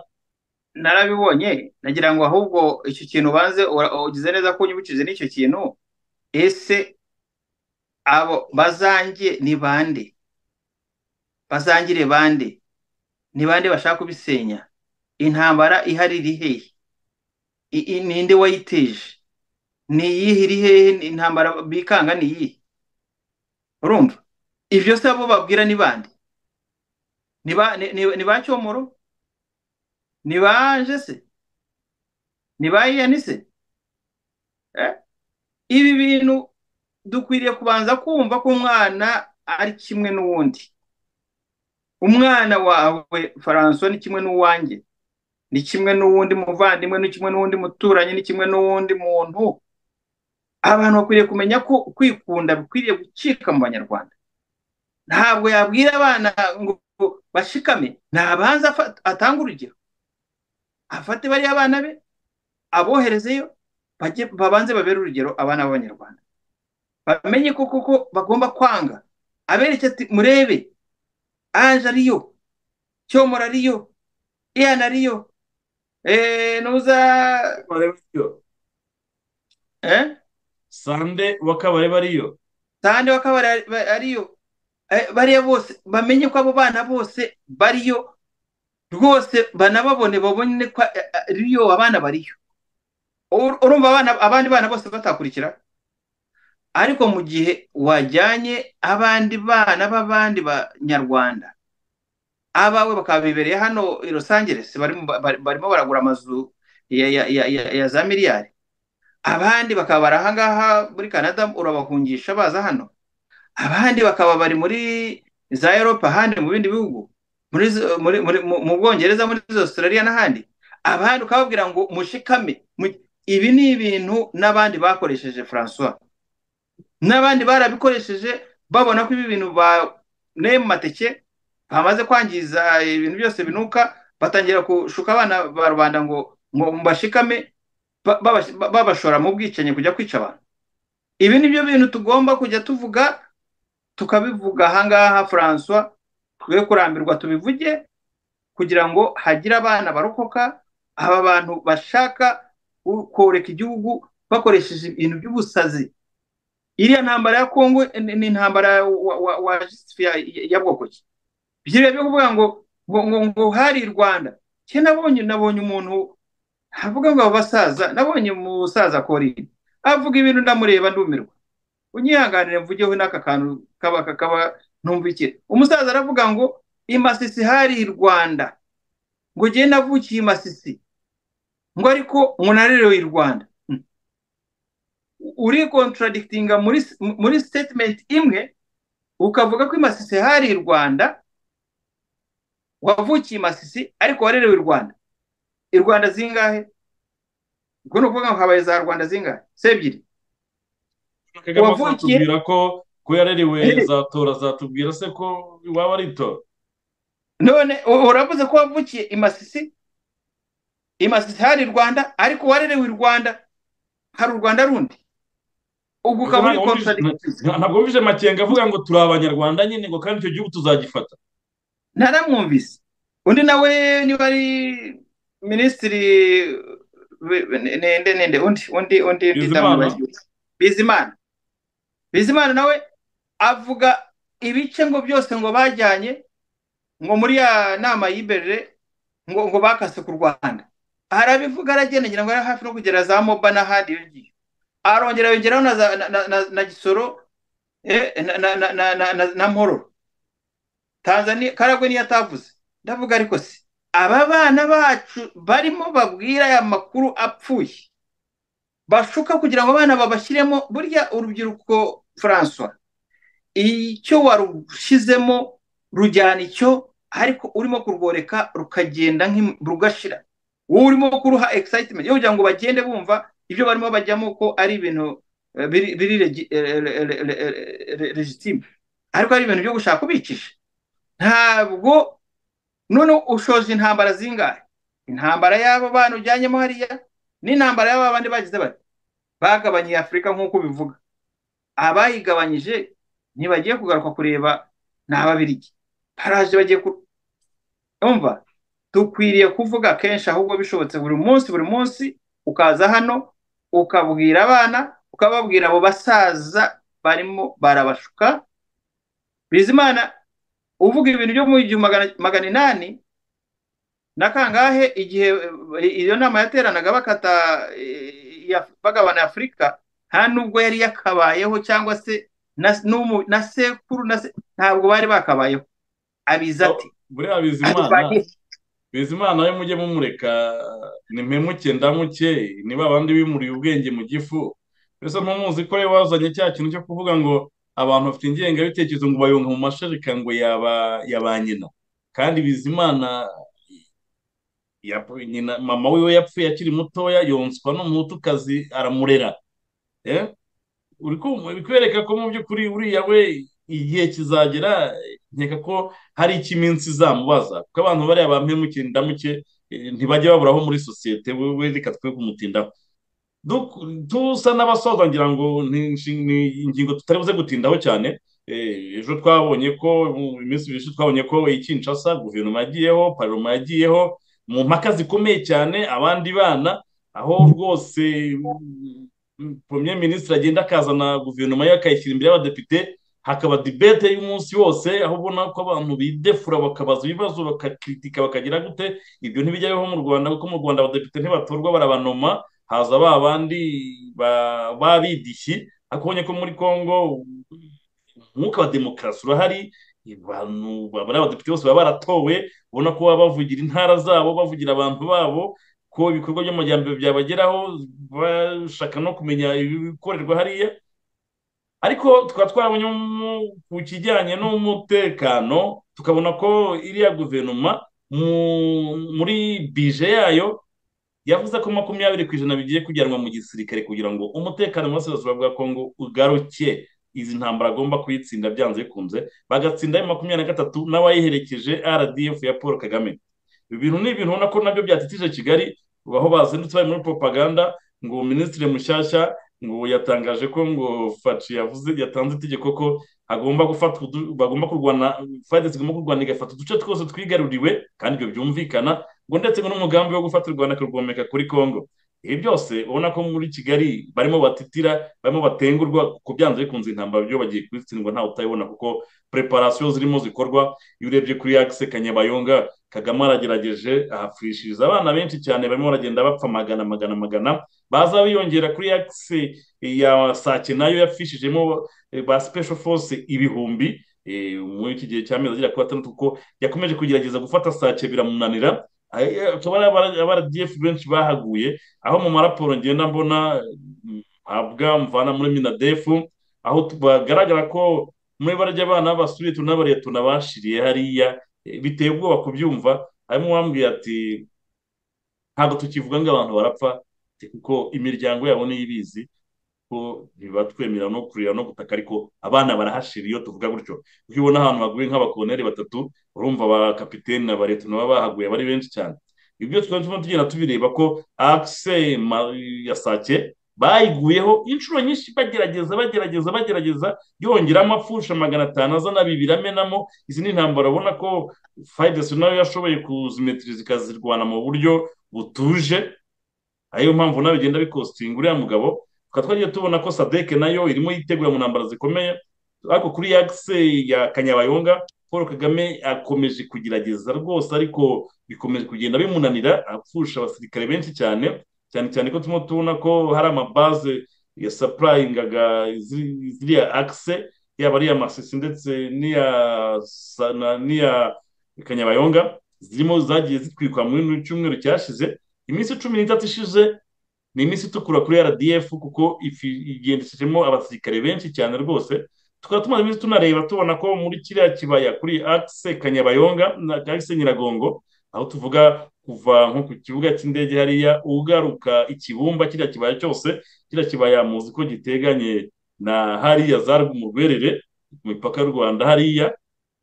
narabibonye nagira ngo ahubwo icyo kintu ubanze ugize neza ko unyibukije n'icyo kintu ese abo bazange ni bande bazangire bande ni bande bashaka kubisenya intambara ihari iri hehe ninde wayiteje ni iyihe iri hehe intambara bikanga ni iyihe urumva ibyo se abo babwira ni bande ni ba cyomoro ni ba jese ni ba iyanise ibi bintu dukwiriye kubanza kumva ko umwana ari kimwe n'uwundi umwana wawe faranso ni kimwe n'uwanjye ni kimwe n'uwundi muvandimwe ni kimwe n'uwundi muturanyi ni kimwe n'uwundi muntu abantu bakwiriye kumenya ko kwikunda bikwiriye gucika mu banyarwanda ntabwo yabwira abana ngo bashikame ntabanza atanga urugero afate bariya abana be aboherezeyo babanze babere urugero abana b'abanyarwanda bamenye ko koko bagomba kwanga abereke ati murebe anje ariyo cyomora ariyo iyana ariyo ntuza sande wakabareba ariyo sande wakabareba ariyo bariya bose bamenye ko abo bana bose bariyo rwose banababone babone ko ariyo abana bariyo urumva abandi bana bose batakurikira ariko mu gihe wajyanye abandi bana b'abandi banyarwanda abawe bakaba bibereye hano i Los Angeles barimo baragura amazu ya za miliyari abandi bakaba bari ahangaha muri canada urabahungisha baza hano abandi bakaba bari muri za Europa ahandi mu bindi bihugu mu bwongereza muri Australia n'ahandi abandi ukababwira ngo mushikame ibi ni ibintu n'abandi bakoresheje francois n'abandi barabikoresheje babona ko ibi bintu baneye mu mateke bamaze kwangiza ibintu byose binuka batangira gushuka abana ba rubanda ngo bashikame babashora mu bwicanyi kujya kwica abantu ibi ni byo bintu tugomba kujya tuvuga tukabivuga ahangaha francois twe kurambirwa tubivuge kugira ngo hagire abana barokoka aba bantu bashaka koreka igihugu bakoresheje ibintu by'ubusazi iriya ntambara ya kongo ni intambara wa ya bwoko ki byiriya byo kuvuga ngo ngo hari i rwanda ke nabonye nabonye umuntu havuga ngo abo basaza nabonye umusaza korine avuga ibintu ndamureba ndumirwa unyihanganire mvugeho n'aka kantu kaba kakaba ntumvikire umusaza aravuga ngo imasisi hari i rwanda ngo ugende navukiye imasisi ngo ariko ngo narerewe i rwanda uri kontaradikitinga muri sitetimenti imwe ukavuga ko imasisi hari i rwanda wavukiye imasisi ariko warerewe i rwanda i rwanda zingahe ubwo ni ukuvuga ngo habaye za rwanda zingahe se ebyiri kagame azatubwira ko ko yarariwe zatora zatubwira se ko waba ari itora none uravuze ko wavukiye i masisi i masisi hari i rwanda ariko warerewe i rwanda hari u rwanda rundi ubwo ukaba uri kontaradikitizi ntabwo wumvise makenga avuga ngo turi abanyarwanda nyine ngo kandi icyo gihugu tuzagifata ntaramwumvise undi nawe niba ari minisitiri nende nende undi undi undi bizimana bizimana nawe avuga ibice ngo byose ngo bajyanye ngo muri ya nama y'iberere ngo ngo bakase ku rwanda arabivuga aragendagera ngo ari hafi no kugera za moba n'ahandi iyo ngiyo arongera yongeraho na gisoro na mpororo tanzania karagwe niyo atavuze ndavuga ariko si aba bana bacu barimo babwira aya makuru apfuye bashuka kugira ngo abana babashyiremo burya urubyiruko francois icyo warushizemo rujyana icyo ariko urimo kurworeka rukagenda rugashira wowe urimo kuruha excitement yo kugira ngo bagende bumva ibyo barimo bajyamo ko ari ibintu biri legitime ariko ari ibintu byo gushaka ubicisha ntabwo noneho ushoje intambara zingahe intambara y'aba bana ujyanyemo hariya n'intambara y'aba bandi bagize bati bagabanyije afurika nk'uko ubivuga abayigabanyije ntibagiye kugaruka kureba ni ababirigi baraje bagiye kumva dukwiriye kuvuga kenshi ahubwo bishobotse buri munsi buri munsi ukaza hano ukabwira abana ukababwira abo basaza barimo barabashuka bizimana uvuga ibintu byo mu gihumbi magana inani na kangahe igihe iyo nama yateranaga bakata bagabana afurika nta nubwo yari yakabayeho cyangwa se na sekuru ntabwo bari bakabayeho abiza ati buriya bizimana bizimana we mujye mumureka nimpemuke ndamuke niba abandi bimuriye ubwenge mu gifu mbese ntumuzi ko rero wazanye cya kintu cyo kuvuga ngo abantu bafite ingengabitekerezo ngo bayunga mu mashereka ngo ya ba nyina kandi bizimana mama wiwe yapfuye akiri mutoya yonswa n'umutukazi aramurera uri kwereka ko mu by'ukuri uriya we igihe kizagera nkeka ko hari icy'iminsi izamubaza kuko abantu bariya bampemukiye ndamuke ntibajya baburaho muri sosiyete we reka twe kumutindaho dusa n'abasoza ngira ngo ni ingingo tutari buze gutindaho cyane ejo twabonye ko mu minsi ibiri twabonye ko ikinshasa guverinoma yagiyeho paroma yagiyeho mu mpaka zikomeye cyane abandi bana aho rwose premier minisitiri agenda akazana guverinoma ye akayishyira imbere y'abadepite hakaba dibete y'umunsi wose aho ubona ko abantu bidefura bakabaza ibibazo bakakritika bakagira gute ibyo ntibijya bibaho mu rwanda kuko mu rwanda abadepite ntibatorwa barabanoma haza ba bandi babidishyi ariko ubonye ko muri congo umwuka wa demokarasi urahari abantu bari abadepite bose baba baratowe ubona ko baba bavugira intara zabo bavugira abantu babo ko ibikorwa by'amajyambere byabageraho bashaka no kumenya ibikorerwa hariya ariko tukaba twarabonye ku kijyanye n'umutekano tukabona ko iriya guverinoma muri bije yayo yavuze ko makumyabiri ku ijana bigiye kujyanwa mu gisirikare kugira ngo umutekano mu burasirazuba bwa kongo ugaruke izi ntambara agomba kuyitsinda byanze bikunze bagatsinda ayo makumyabiri na gatatu n'abayiherekeje rdf ya paul kagame ibintu ni ibintu ubona ko nabyo byatitije kigali aho bazindutse bari muri propaganda ngo minisitiri mushyashya ngo yatangaje ko ngo faci yavuze yatanze itegeko ko agomba gufatwa bagomba kurwana fayida zigomba kurwana igafata uduce twose twigaruriwe kandi ibyo byumvikana ngo ndetse ngo n'umugambi wo gufata u rwanda akarwomeka kuri congo ibi byose ubona ko muri kigali barimo batitira barimo batengurwa kuko byanze bikunze intambara byo bagiye kubitsindwa ntawe utayibona kuko preparasiyo zirimo zikorwa iyo urebye kuri yagise kanyabayonga kagame aragerageje ahapfishiriza abana benshi cyane barimo baragenda bapfa magana magana magana baza biyongera kuri yagise ya sake nayo yapfishijemo ba special force ibihumbi muri iki gihe cy'amezi agera kuri atandatu kuko yakomeje kugerageza gufata sake biramunanira akaba ari abaragiyefu benshi bahaguye aho mu maraporo ngenda mbona mpabwa mvana muri minadefu aho bagaragara ko muri barya abana basubiye tunabariye tunabashiriye hariya biteye ubwoba kubyumva harimo uwambwiye ati ntabwo tukivuga ngo abantu barapfa kuko imiryango yabo niyo ibizi ko ntibatwemerera no kurira no gutaka ariko abana barahashira iyo tuvuga gutyo iyo ubona ahantu haguye nk'abakoneri batatu urumva ba kapitene na bareto nabo bahaguye bari benshi cyane ibyo twari turimo tugenda tubireba ko akise ya sake bayiguyeho inshuro nyinshi bagerageza bagerageza bagerageza yongeramo apfusha magana atanu azana bibiri amenamo izi ni intambara ubona ko fayidesi nayo yashoboye kuzimetiriza ikazirwana mu buryo butuje ariyo mpamvu nawe bigenda bikostinga uriya mugabo tukaba twagiye tubona ko sadeke nayo irimo yitegura mu ntambaro zikomeye ariko kuri yagise ya kanyabayonga paul kagame akomeje kugerageza rwose ariko bikomeje kugenda bimunanira apfusha abasirikare benshi cyane cyane cyane ko turimo tubona ko hari amabaze ya sapurayingaga ziriya akise yaba ari iya masisi ndetse n'iya kanyabayonga zirimo zagiye zitwikwa muri cyumweru cyashize iminsi cumi n'itatu ishize ni iminsi itukura kuri rdf kuko igendeshejemo abasirikare benshi cyane rwose tukaba tumaze iminsi tunareba tubona ko muri kiriya kibaya kuri akise kanyabayonga na akise nyiragongo aho tuvuga kuva nko ku kibuga cy'indege hariya ugaruka ikibumba kiriya kibaya cyose kiriya kibaya muzi ko giteganye na hariya za rw'umuberere ku mipaka y'u rwanda hariya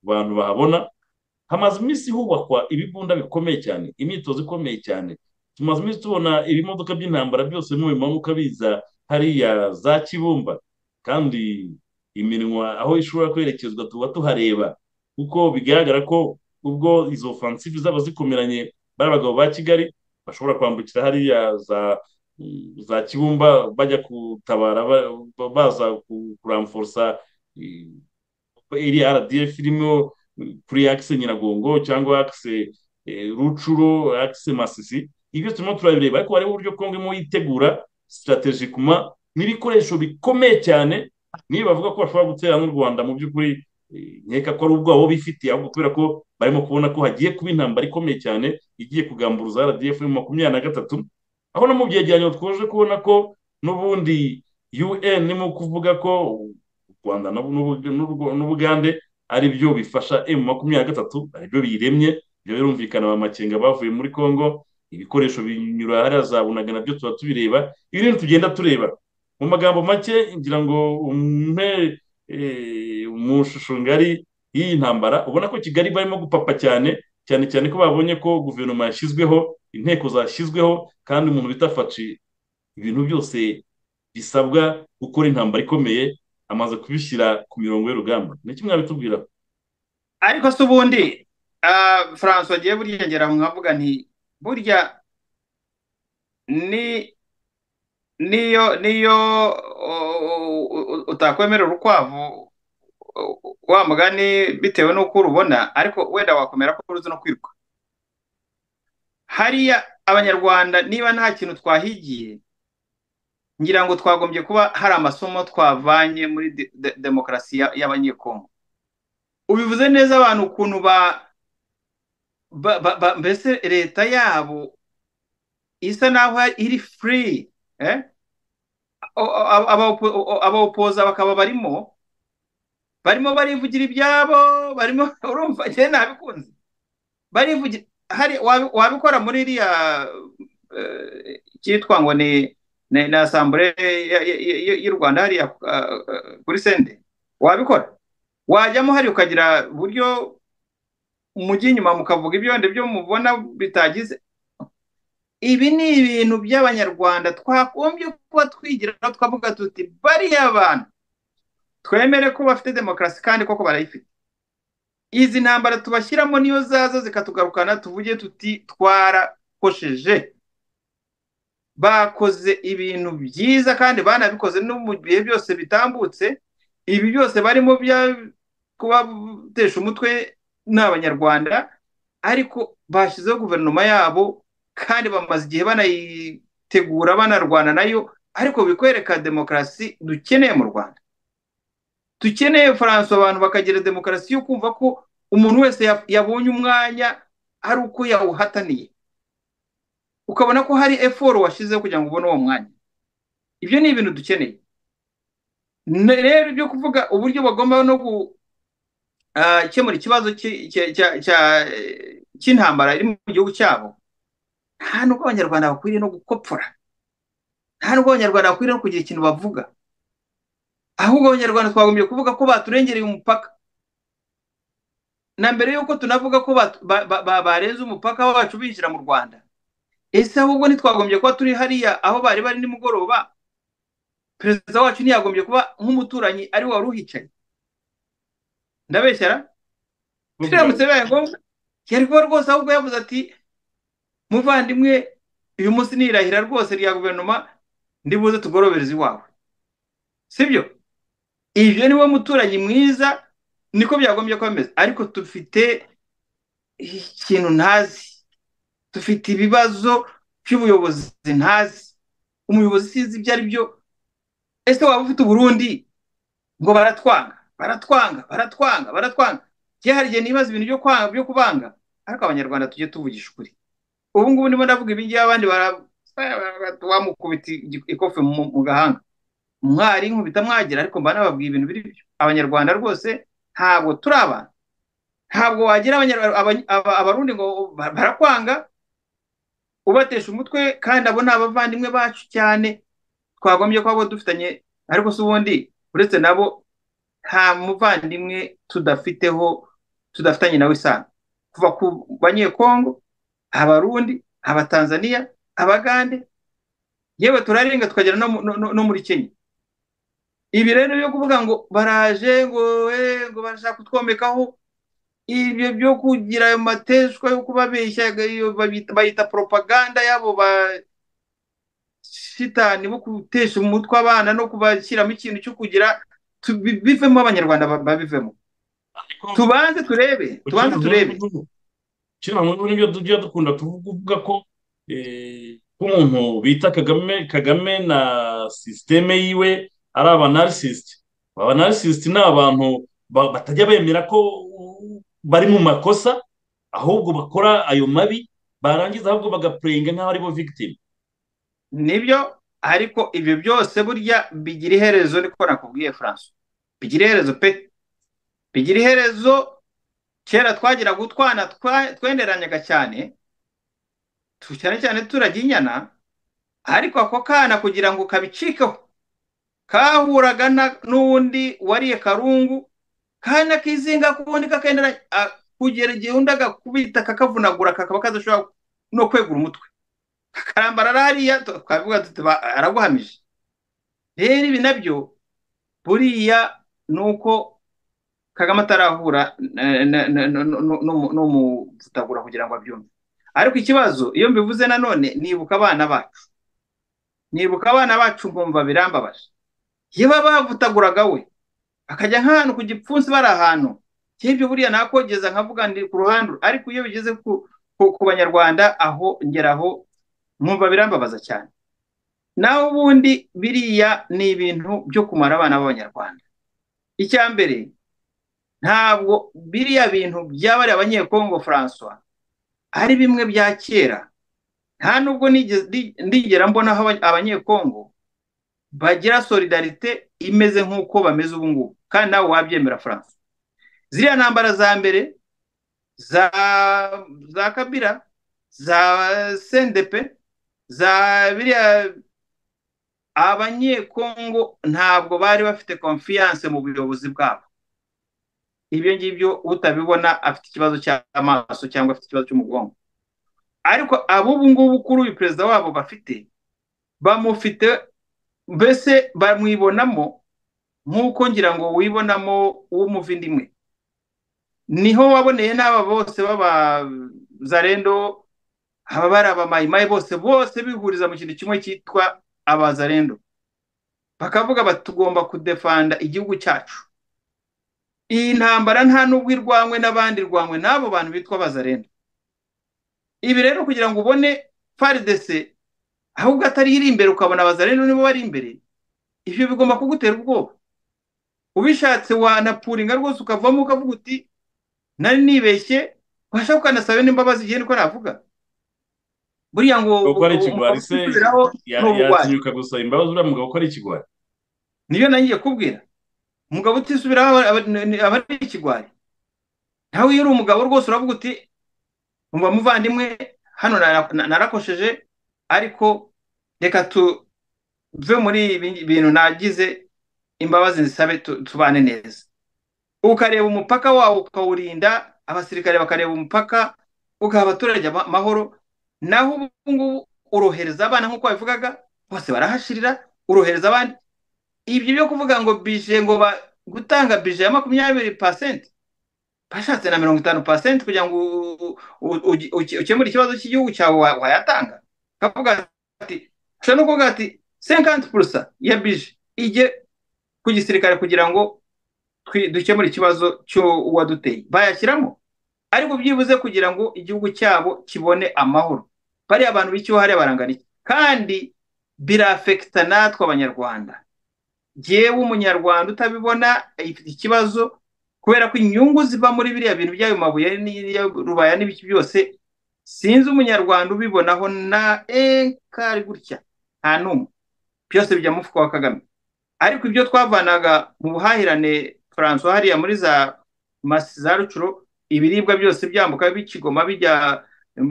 abantu bahabona hamaze iminsi hubakwa ibibunda bikomeye cyane imyitozo ikomeye cyane tumaze iminsi tubona ibimodoka by'intambara byose mu bimanuka biza hariya za kibumba kandi iminwa aho ishobora kwerekezwa tuba tuhareba kuko bigaragara ko ubwo izo ofansive zaba zikomeranye bari abagabo ba kigali bashobora kwambukira hariya za za kibumba bajya gutabara baza kuramforosa iriya rdf irimo kuri akise nyiragongo cyangwa akise rucuro akise masisi ibyo turimo turabireba ariko hariho uburyo kongo irimo yitegura sitarategikuma n'ibikoresho bikomeye cyane niba bavuga ko bashobora gutera n'u rwanda mu by'ukuri nkeka ko ari ubwabo bifitiye ahubwo kubera ko barimo kubona ko hagiye kuba intambara ikomeye cyane igiye kugamburuza rdf mu makumyabiri na gatatu aho no mu byegeranyo twaje kubona ko n'ubundi un irimo kuvuga ko u rwanda n'ubugande ari byo bifasha emu makumyabiri na gatatu ari byo biyiremye ibyo birumvikana ba makenga bavuye muri congo ibikoresho binyura hariya za bunaga nabyo tuba tubireba ibi bintu tugenda tureba mu magambo make ngira ngo umpe mu shusho ngari y'iyi ntambara ubona ko kigali barimo gupapa cyane cyane cyane ko babonye ko guverinoma yashyizweho inteko zashyizweho kandi umuntu bita faci ibintu byose bisabwa gukora intambara ikomeye amaze kubishyira ku mirongo y'urugamba ni kimwe mwabitubwira ariko se ubundi franco wagiye burya ngera mwavuga nti burya ni niyo niyo utakwemerera urukwavu wa mugani bitewe n'uko urubona ariko wenda wakomera ko ruzi no kwiruka hariya abanyarwanda niba nta kintu twahigiye ngira ngo twagombye kuba hari amasomo twavanye muri demokarasi y'abanyekongo ubivuze neza abantu ukuntu ba mbese leta yabo isa naho iri furi abawopoza bakaba barimo barimo barivugira ibyabo barimo urumva njyewe nabikunze barivugira wabikora muri iriya cyitwa ngo ni na asambure y'u rwanda hariya kuri sende wabikora wajyamo hariya ukagira uburyo mujya inyuma mukavuga ibyondo byo mubona bitagize ibi ni ibintu by'abanyarwanda twagombye kuba twigiraho twavuga tuti bariya abantu twemere ko bafite demokarasi kandi koko barayifite izi ntambara tubashyiramo niyo zaza zikatugarukana tuvuge tuti twarakosheje bakoze ibintu byiza kandi banabikoze no mu bihe byose bitambutse ibi byose barimo kubatesha umutwe ni abanyarwanda ariko bashyizeho guverinoma yabo kandi bamaze igihe banayitegura banarwana nayo ariko bikwereka demokarasi dukeneye mu rwanda dukeneye faransa abantu bakagira demokarasi yo kumva ko umuntu wese yabonye umwanya ari uko yawuhataniye ukabona ko hari eforo washyizeho kugira ngo ubone uwo mwanya ibyo ni ibintu dukeneye rero ibyo kuvuga uburyo bagomba no gukemura ikibazo cy'intambara iri mu gihugu cyabo nta nubwo abanyarwanda bakwiriye no gukopfora nta nubwo abanyarwanda bakwiriye no kugira ikintu bavuga ahubwo abanyarwanda twagombye kuvuga ko baturengereye umupaka na mbere y'uko tunavuga ko barenze umupaka wacu binjira mu rwanda ese ahubwo ntitwagombye kuba turi hariya aho bari bari nimugoroba perezida wacu ntiyagombye kuba nk'umuturanyi ari wari uhicaye ndabeshyara turamutse bibaye ngombwa yari kuba rwose ahubwo yavuze ati muvandimwe uyu munsi nirahira rwose rya guverinoma ndibuze tugorobereze iwawe sibyo ibyo ni we muturanyi mwiza niko byagombye kuba bimeze ariko dufite ikintu ntazi dufite ibibazo by'ubuyobozi ntazi umuyobozi sinzi ibyo ari byo ese waba ufite uburundi ngo baratwanga baratwanga baratwanga baratwanga hari igihe nibaza ibintu byo kwanga byo kubanga ariko abanyarwanda tujye tuvugisha ukuri ubu ngubu ndimo ndavuga ibingibi abandi baramukubita ikofi mu gahanga mwari nkubita mwagira ariko mba nababwiye ibintu biri byo abanyarwanda rwose ntabwo turi abantu ntabwo wagira abarundi ngo barakwanga ubatesha umutwe kandi abo ni abavandimwe bacu cyane twagombye kuba abo dufitanye ariko si ubundi uretse nabo nta muvandimwe tudafiteho tudafitanye nawe isano kuva ku banyekongo abarundi abatanzaniya abagande yewe turarenga tukagera no muri kenya ibi rero byo kuvuga ngo baraje ngo ngo barashaka kutwomekaho ibyo byo kugira ayo mateshwa yo kubabeshya bayita poropaganda y'abo ba shitani bo gutesha umutwe abana no kubashyiramo ikintu cyo kugira bivemo abanyarwanda babivemo tubanze turebe tubanze turebe kino muri byo tujya dukunda tuvuga ko nk'umuntu bita kagame kagame na sisiteme yiwe ari abanarisisite abanarisisite ni abantu batajya bemera ko bari mu makosa ahubwo bakora ayo mabi barangiza ahubwo bagapurenga nk'aho ari bo victime nibyo ariko ibyo byose burya bigira iherezo niko nakubwiye furanso bigira iherezo pe bigira iherezo kera twagiraga utwana tweneranyaga cyane cyane cyane turajya inyana ariko ako kana kugira ngo kabicikeho kahuraga n'undi wariye karungu kandi akizinga kubundi kakenda kugera igihe undi agakubita kakavunagura kakaba kadashobora no kwegura umutwe kakarambara hariya twavuga tuti araguhamije rero ibi nabyo buriya ni uko kagame atarahura n'umuvutagura kugira ngo abyumve ariko ikibazo iyo mbivuze nanone nibuka abana bacu nibuka abana bacu nkumva birambabaje iyo baba bavutaguraga we bakajya nk'ahantu ku gipfunsi bari ahantu nk'ibyo buriya nakogeza nkavuga ndi ku ruhande ariko iyo bigeze ku banyarwanda aho ngeraho nkumva birambabaza cyane naho ubundi biriya ni ibintu byo kumara abana b'abanyarwanda icya mbere ntabwo biriya bintu byabariye abanyekongo francois ari bimwe bya kera nta nubwo ndigera mbona aho abanyekongo bagira solidarite imeze nk'uko bameze ubu ngubu kandi nawe wabyemera france ziriya ntambara za mbere za kabira za sendepe za biriya abanyekongo ntabwo bari bafite konfiyanse mu buyobozi bwabo ibyo ngibyo utabibona afite ikibazo cy'amaso cyangwa afite ikibazo cy'umugongo ariko ab'ubu ngubu kuri uyu perezida wabo bafite bamufite mbese bamwibonamo nk'uko ngira ngo wibonamo w'umuvindimwe niho waboneye n'aba bose b'abazarendo aba bari abamayimayi bose bose bihuriza mu kintu kimwe cyitwa abazarendo bakavuga bati tugomba kudefanda igihugu cyacu iyi ntambara nta nubwo irwanywe n'abandi irwanywe n'abo bantu bitwa bazarenda ibi rero kugira ngo ubone faridese ahubwo atari iri imbere ukabona bazarenda nibo bari imbere ibyo bigomba kugutera ubwoba ubishatse wanapuringa rwose ukavamo ukavuga uti nari nibeshye washaka ukanasaba n'imbabazi igihe niko navuga buriya ngo kuko ari ikigwari se yatinyuka gusaba imbabazi uriya mugabo ko ari ikigwari niyo nangiye kubwira umugabo utisubiraho aba ari ikigwari nawe iyo uri umugabo rwose uravuga uti umva muvandimwe hano narakosheje ariko reka tuve muri ibi bintu nagize imbabazi zisabe tubane neza ukareba umupaka wawo ukawurinda abasirikare bakareba umupaka ugaha abaturage amahoro naho ubu ngubu urohereza abana nk'uko babivugaga bose barahashirira urohereza abandi ibyo byo kuvuga ngo bije ngo gutanga bije ya makumyabiri pasenti bashatse na mirongo itanu pasenti kugira ngo ukemure ikibazo cy'igihugu cyawe wayatanga kavuga ati ushobora no kuvuga ati senkanti purusa ya bije ijye ku gisirikare kugira ngo dukemure ikibazo cy'uwaduteye bayashyiramo ariko byibuze kugira ngo igihugu cyabo kibone amahoro bariya abantu b'icyo hariya barangana iki kandi birafekita natwe abanyarwanda yewe umunyarwanda utabibona ifite ikibazo kubera ko inyungu ziva muri biriya bintu by'ayo mabuye rubaya n'ibiki byose sinzi umunyarwanda ubibonaho na enkari gutya nta n'umwe byose bijya mu mufuka wa kagame ariko ibyo twavanaga mu buhahirane Francois hariya muri za masi za rucuro ibiribwa byose byambuka bikigoma bijya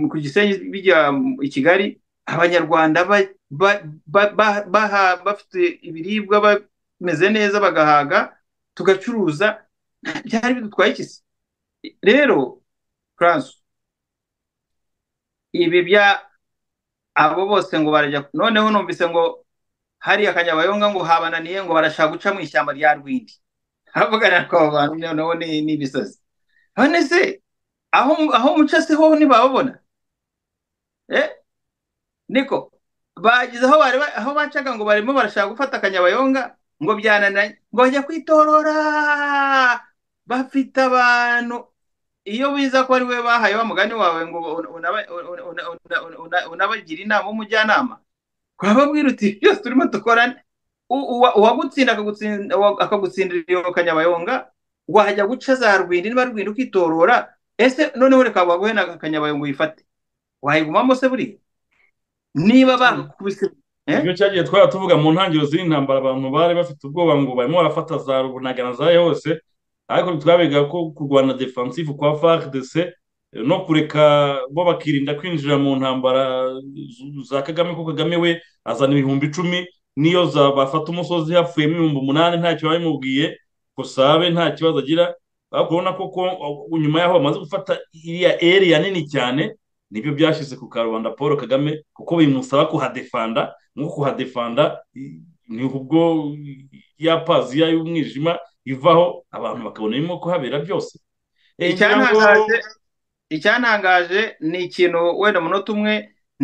ku gisenyi bijya i kigali abanyarwanda bafite ibiribwa bameze neza bagahaga tugacuruza byari bidutwaye ikisi rero Francois ibi bya abo bose ngo barajya noneho numvise ngo hariya akanyabayonga ngo habananiye ngo barashaka guca mu ishyamba rya rwindi haravugana twaba abantu noneho ni ibisazi none se aho muca se ho ntibababona niko bageze aho bacaga ngo barimo barashaka gufata akanyabayonga ngo byanananye ngo bajya kwitorora bafite abantu iyo biza ko ari we bahaye wa mugani wawe ngo unabagira inama w'umujyanama urababwira uti byose turimo dukorane uwagutsinda akagutsindira iyo kanyabayonga wajya guca za rwindi niba rwindi ukitorora ese noneho reka baguhe na akanyabayonga uyifate wayigumamo se buriya niba bakubise ibyo cyagiye twaba tuvuga mu ntangiriro z'intambara abantu bari bafite ubwoba ngo barimo barafata za runagana za yose ariko ntitwabiga ko kurwana defansifu kwa fardc no kureka bo bakirinda kwinjira mu ntambara za kagame ko kagame we azana ibihumbi icumi niyo bafata umusozi hapfuyemo ibihumbi umunani ntacyo babimubwiye kusabe nta kibazo agira ariko urabona ko nyuma yaho bamaze gufata iriya eriya nini cyane nibyo byashyize ku karubanda paul kagame kuko bimusaba kuhadefanda nko kuhadefanda ni ubwo ya paziya y'umwijima ivaho abantu bakabona birimo kuhabera byose icyantangaje ni ikintu wenda umunota umwe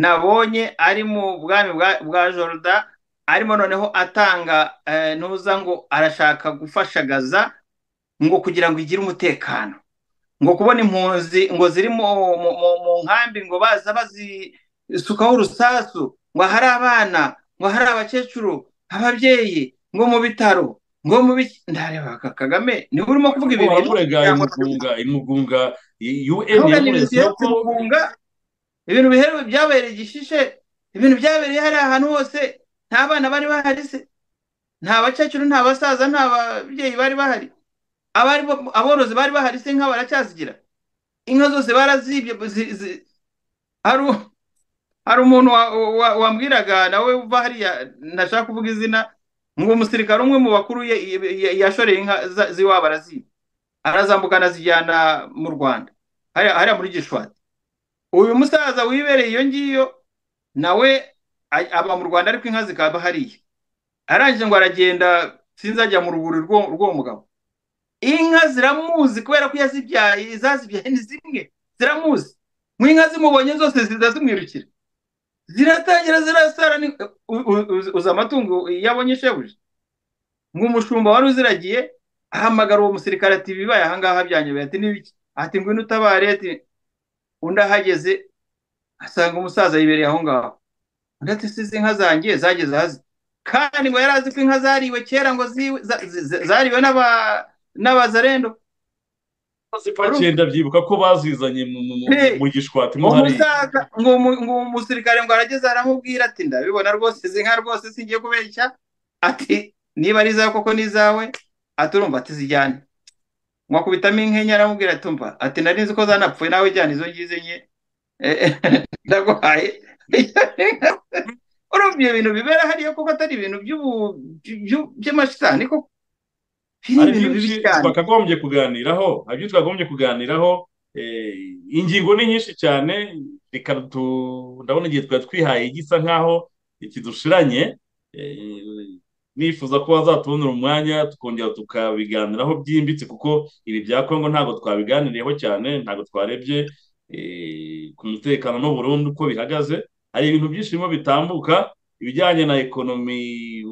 nabonye ari mu bwami bwa jorda arimo noneho atanga ntuza ngo arashaka gufashagaza ngo kugira ngo igire umutekano ngo kubona impunzi ngo ziri mu nkambi ngo baza bazisukaho urusasu ngo hari abana ngo hari abakecuru ababyeyi ngo mu bitaro ngo mu biki ndareba kagame niba urimo kuvuga ibi bintu imugunga imugunga un imugunga ibintu biherewe byabereye igishishe ibintu byabereye hariya ahantu hose nta bana bari bahari se nta bakecuru nta basaza nta babyeyi bari bahari aborozi bari bahari se inka baracyazigira inka zose barazibye hari umuntu wambwiraga nawe uva hariya ntashaka kuvuga izina ngo umusirikare umwe mu bakuru yashoreye inka z'iwabo arazibye arazambuka anazijyana mu rwanda hariya muri gishwati uyu musaza wibereye iyo ngiyo nawe aba mu rwanda ariko inka zikaba hariya arangije ngo aragenda sinzi ajya mu ruguri rw'uwo mugabo inka ziramuzi kubera ko yazibyaye izazibyaye ni zimwe ziramuzi mu inka zimubonye zose ziza zimwirukira ziratangira zirasara uzi amatungo yabonye shebuja ngo umushumba wari uziragiye ahamagara uwo musirikare ati bibaye ahangaha byanyobeye ati n'ibiki ati ngwino utabare ati undi ahageze asanga umusaza yibereye aho ngaho ndetse si izi nka zanjye zageze hasi kandi ngo yari azi ko inka zariwe kera ngo zariwe n'abazarendo zipakenda byibuka ko bazizanye mu gishwati mo hariya ngo umusirikare ngo arageze aramubwira ati ndabibona rwose izi nka rwose singiye kubeshya ati niba ari izawe koko ni izawe ati urumva ati zijyane ngo akubitamo inkenya aramubwira ati umva ati nari nzi ko zanapfuye nawe jyana izo ngizo nke ndaguhaye urumva ibyo bintu bibera hariya kuko atari ibintu by'amashitani koko hari byinshi twakagombye kuganiraho hari byinshi twakagombye kuganiraho ingingo ni nyinshi cyane reka ndabona igihe twari twihaye gisa nk'aho kidushiranye nifuza ko wazatubonera umwanya tukongera tukabiganiraho byimbitse kuko ibi bya kongo ntabwo twabiganiriyeho cyane ntabwo twarebye ku mutekano n'uburundu uko bihagaze hari ibintu byinshi birimo bitambuka ibijyanye na ekonomi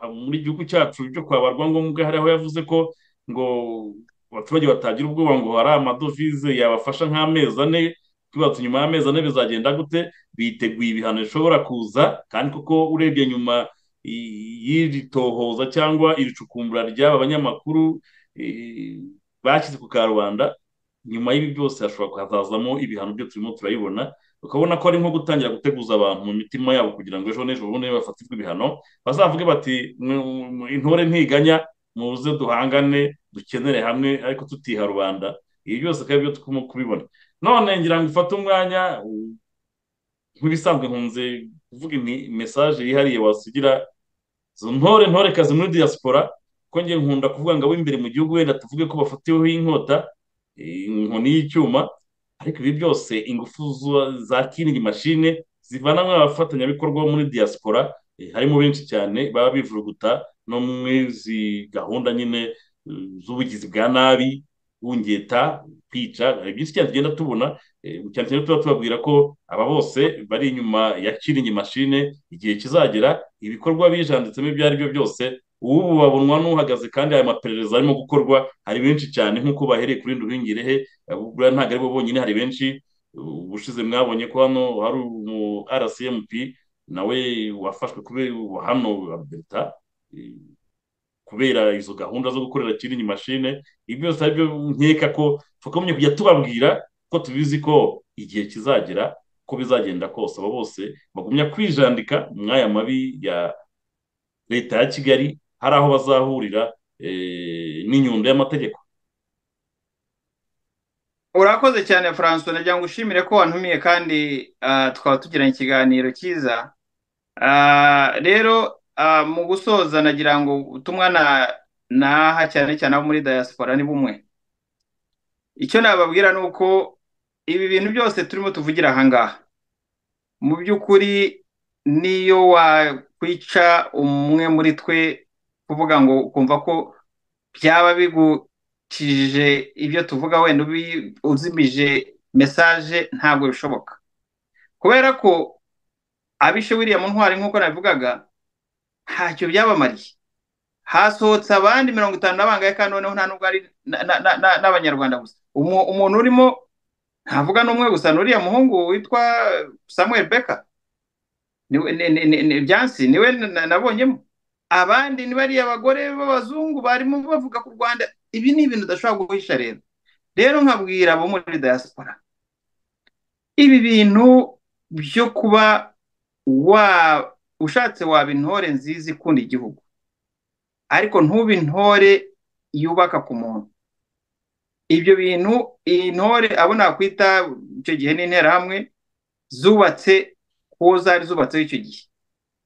muri gihugu cyacu byo kwaba rwangombwa hariho yavuze ko ngo abaturage batagira ubwoba ngo hari amadovize yabafasha nk'amezi ane twibatse nyuma y'amezi ane bizagenda gute biteguye ibihano bishobora kuza kandi kuko urebye nyuma y'iri tohoza cyangwa iri cukumbura ry'aba banyamakuru bashyize ku karubanda nyuma y'ibi byose hashobora kuhazazamo ibihano byo turimo turabibona ukabona ko ari nko gutangira guteguza abantu mu mitima yabo kugira ngo ejo n'ejo bundi bafatirwe ibihano bazavuge bati intore ntiganya muze duhangane dukenere hamwe ariko tutiha rubanda ibi byose akaba ari byo turimo kubibona none ngira ngo ufate umwanya nk'ibisanzwe nkunze kuvuga mesaje yihariye wasigira izo ntore ntorekazi muri diaspora ko ngiye nkunda kuvuga ngo ab'imbere mu gihugu wenda tuvuge ko bafatiweho inkota inkoni y'icyuma ariko ibi byose ingufu za kinigi mashine zivana mu bafatanyabikorwa bo muri diaspora harimo benshi cyane baba bivuruguta no muri izi gahunda nyine z'ubugizi bwa nabi bungeta kwica hari byinshi cyane tugenda tubona cyane cyane tuba tubabwira ko aba bose bari inyuma ya kiringi mashine igihe kizagera ibikorwa bijanditsemo ibyo ari byo byose ubu babonwa n'uhagaze kandi aya maperereza arimo gukorwa hari benshi cyane nk'uko bahereye kuri ndubingirehe buriya ntabwo ari bo bonyine hari benshi ubushize mwabonye ko hano hari umu rcmp nawe wafashwe kubera hano leta kubera izo gahunda zo gukorera kiringi mashine ibi byose ari byo nkeka ko twakomye kujya tubabwira ko tubizi ko igihe kizagera ko bizagenda kose aba bose bagumya kwijandika mwaya mabi ya leta ya kigali hari aho bazahurira n'inyundo y'amategeko urakoze cyane francois nagira ngo ushimire ko wantumiye kandi twaba tugiranye ikiganiro cyiza rero mu gusoza nagira ngo ubutumwa naha cyane cyane abo muri diaspora ni bumwe icyo nababwira ni uko ibi bintu byose turimo tuvugira ahangaha mu by'ukuri niyo wakwica umwe muri twe kuvuga ngo ukumva ko byaba bigukije ibyo tuvuga wenda uzimije mesaje ntabwo bishoboka kubera ko abishe wiriya mu ntwari nk'uko nabivugaga ntacyo byabamariye hasohotse abandi mirongo itanu n'abangahe kandi noneho nta nubwo ari n'abanyarwanda gusa umuntu urimo ntavuga n'umwe gusa n'uriya muhungu witwa samuel beka byansi niwe nabonyemo abandi ni bariya bagore b'abazungu barimo bavuga ku rwanda ibi ni ibintu udashobora guhisha rero rero nkabwira abo muri diaspora ibi bintu byo kuba ushatse waba intore nziza ikunda igihugu ariko ntube intore yubaka ku muntu ibyo bintu iyi ntore abo nakwita icyo gihe n'interahamwe zubatse kuwo zari zubatseho icyo gihe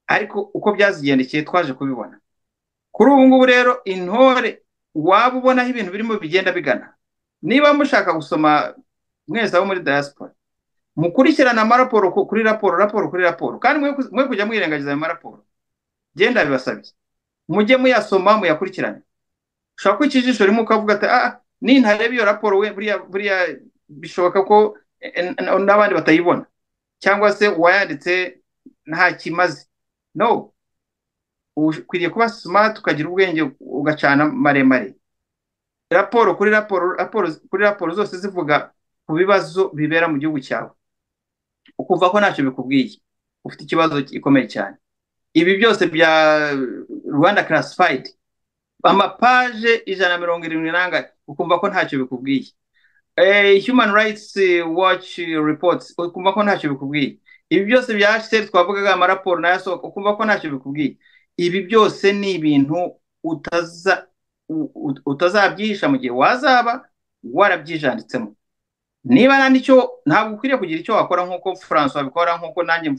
ariko uko byazigendekeye twaje kubibona kuri ubu ngubu rero intore waba ubonaho ibintu birimo bigenda bigana niba mushaka gusoma mwese abo muri diaspora mukurikirana amaraporo kuri raporo raporo kuri raporo kandi mwe kujya mwirengagiza ayo maraporo genda bibasabye mujye muyasoma muyakurikirane ushobora kwica ijisho rimwe ukavuga ati ah ni ntarebe iyo raporo we buriya bishoboka ko n'abandi batayibona cyangwa se uwayanditse nta kimaze no ukwiriye kuba smart ukagira ubwenge ugacana maremare raporo kuri raporo kuri raporo zose zivuga ku bibazo bibera mu gihugu cyawe ukumva ko ntacyo bikubwiye ufite ikibazo gikomeye cyane ibi byose bya rwanda karasifayidi amapaje ijana na mirongo irindwi n'angahe ukumva ko ntacyo bikubwiye human rights watch reports ukumva ko ntacyo bikubwiye ibi byose bya hsr twavugaga amaraporo nayo asohoka ukumva ko ntacyo bikubwiye ibi byose ni ibintu utazabyihisha mu gihe wazaba warabyijanditsemo niba nicyo ntabwo ukwiriye kugira icyo wakora nk'uko francois abikora nk'uko nanjye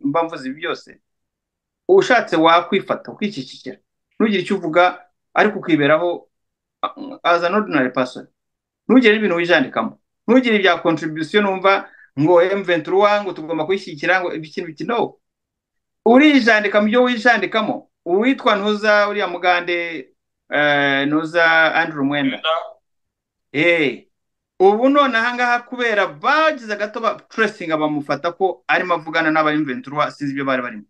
mba mvuze ibi byose ushatse wakwifata ukicicikira ntugire icyo uvuga ariko ukiberaho aza n'ordinari pasoni ntugire ibintu wijandikamo ntugire ibya kontribusiyo numva ngo emventura ngo tugomba kuyishyigikira ngo ikintu iki no urijandika mu byo wijandikamo uwitwa ntuza uriya mugande ntuza andrew mwenda ubu none ahangaha kubera bagize agato ba turesinga bamufata ko arimo avugana n'abayimventura sinzi ibyo bari barimo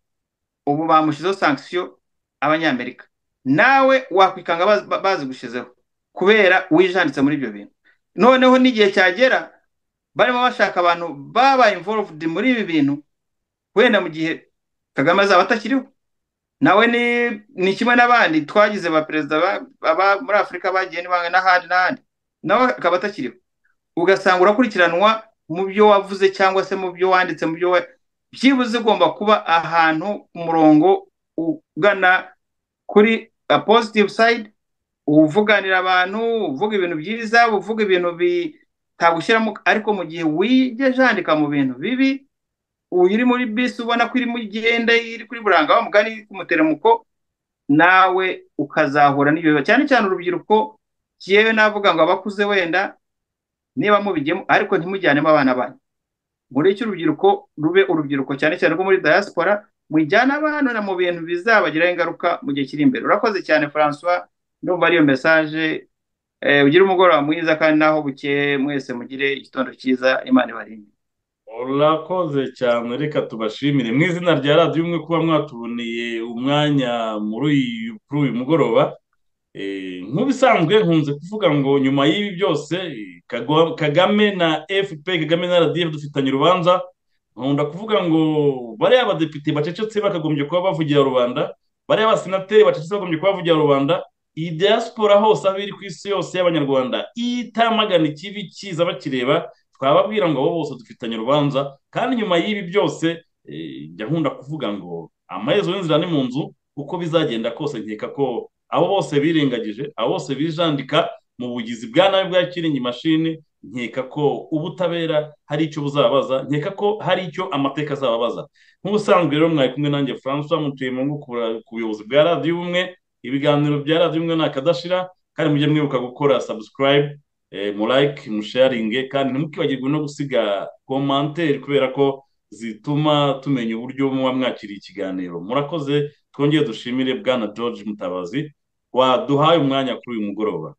ubu bamushyizeho sankisiyo abanyamerika nawe wakwikanga bazigushyizeho kubera wijanditse muri ibyo bintu noneho n'igihe cyagera barimo bashaka abantu babaye involved muri ibi bintu wenda mu gihe kagame azaba atakiriho nawe ni kimwe n'abandi twagize ba perezida muri afurika bagiye n'ibanga n'ahandi n'ahandi nawe akaba atakiriho ugasanga urakurikiranwa mu byo wavuze cyangwa se mu byo wanditse mu byo byibuze ugomba kuba ahantu ku murongo ugana kuri a positive side uvuganira abantu uvuga ibintu byiza uvuga ibintu bitagushyiramo ariko mu gihe wigeje handika mu bintu bibi uri muri bisi ubona ko irimo igenda iri kuri buranga mugani k'umuteramuko nawe ukazahura n'ibibazo cyane cyane urubyiruko yewe navuga ngo abakuze wenda niba mubigemo ariko ntimujyanemo abana banyu muri icyo urubyiruko rube urubyiruko cyane cyane rwo muri diaspora mujyana abana mu bintu bizabagiraho ingaruka mu gihe kiri imbere urakoze cyane francois ndumva ariyo mesaje ugire umugoroba mwiza kandi naho bukeye mwese mugire igitondo cyiza imana ibarinde urakoze cyane reka tubashimire mu izina rya radiyo umwe kuba mwatuboneye umwanya muri uyu mugoroba nk'ubisanzwe nkunze kuvuga ngo nyuma y'ibi byose kagame na fp kagame na radiyo dufitanye urubanza nkunda kuvuga ngo bariya abadepite bacecetse bakagombye kuba bavugira rubanda bariya abasenateri bacecetse bakagombye kuba bavugira rubanda iyi diaspora hose aho iri ku isi yose y'abanyarwanda itamagana ikibi kiza bakireba twababwira ngo abo bose dufitanye urubanza kandi nyuma y'ibi byose njya nkunda kuvuga ngo amaherezo y'inzira ni mu nzu uko bizagenda kose nkeka ko abo bose birengagije abo bose bijandika mu bugizi bwa nabi bwa kiringi mashini nkeka ko ubutabera hari icyo buzabaza nkeka ko hari icyo amateka azababaza nk'ubusanzwe rero mwari kumwe nanjye francois mutuye mu ngo ku buyobozi bwa radiyo ubumwe ibiganiro bya radiyo umwe ntakadashira kandi mujye mwibuka gukora sabusikarayibu murayike musharinge kandi ntimukibagirwe no gusiga komantere kubera ko zituma tumenya uburyo muba mwakiriye ikiganiro murakoze twongere dushimire bwana george mutabazi waduhaye umwanya kuri uyu mugoroba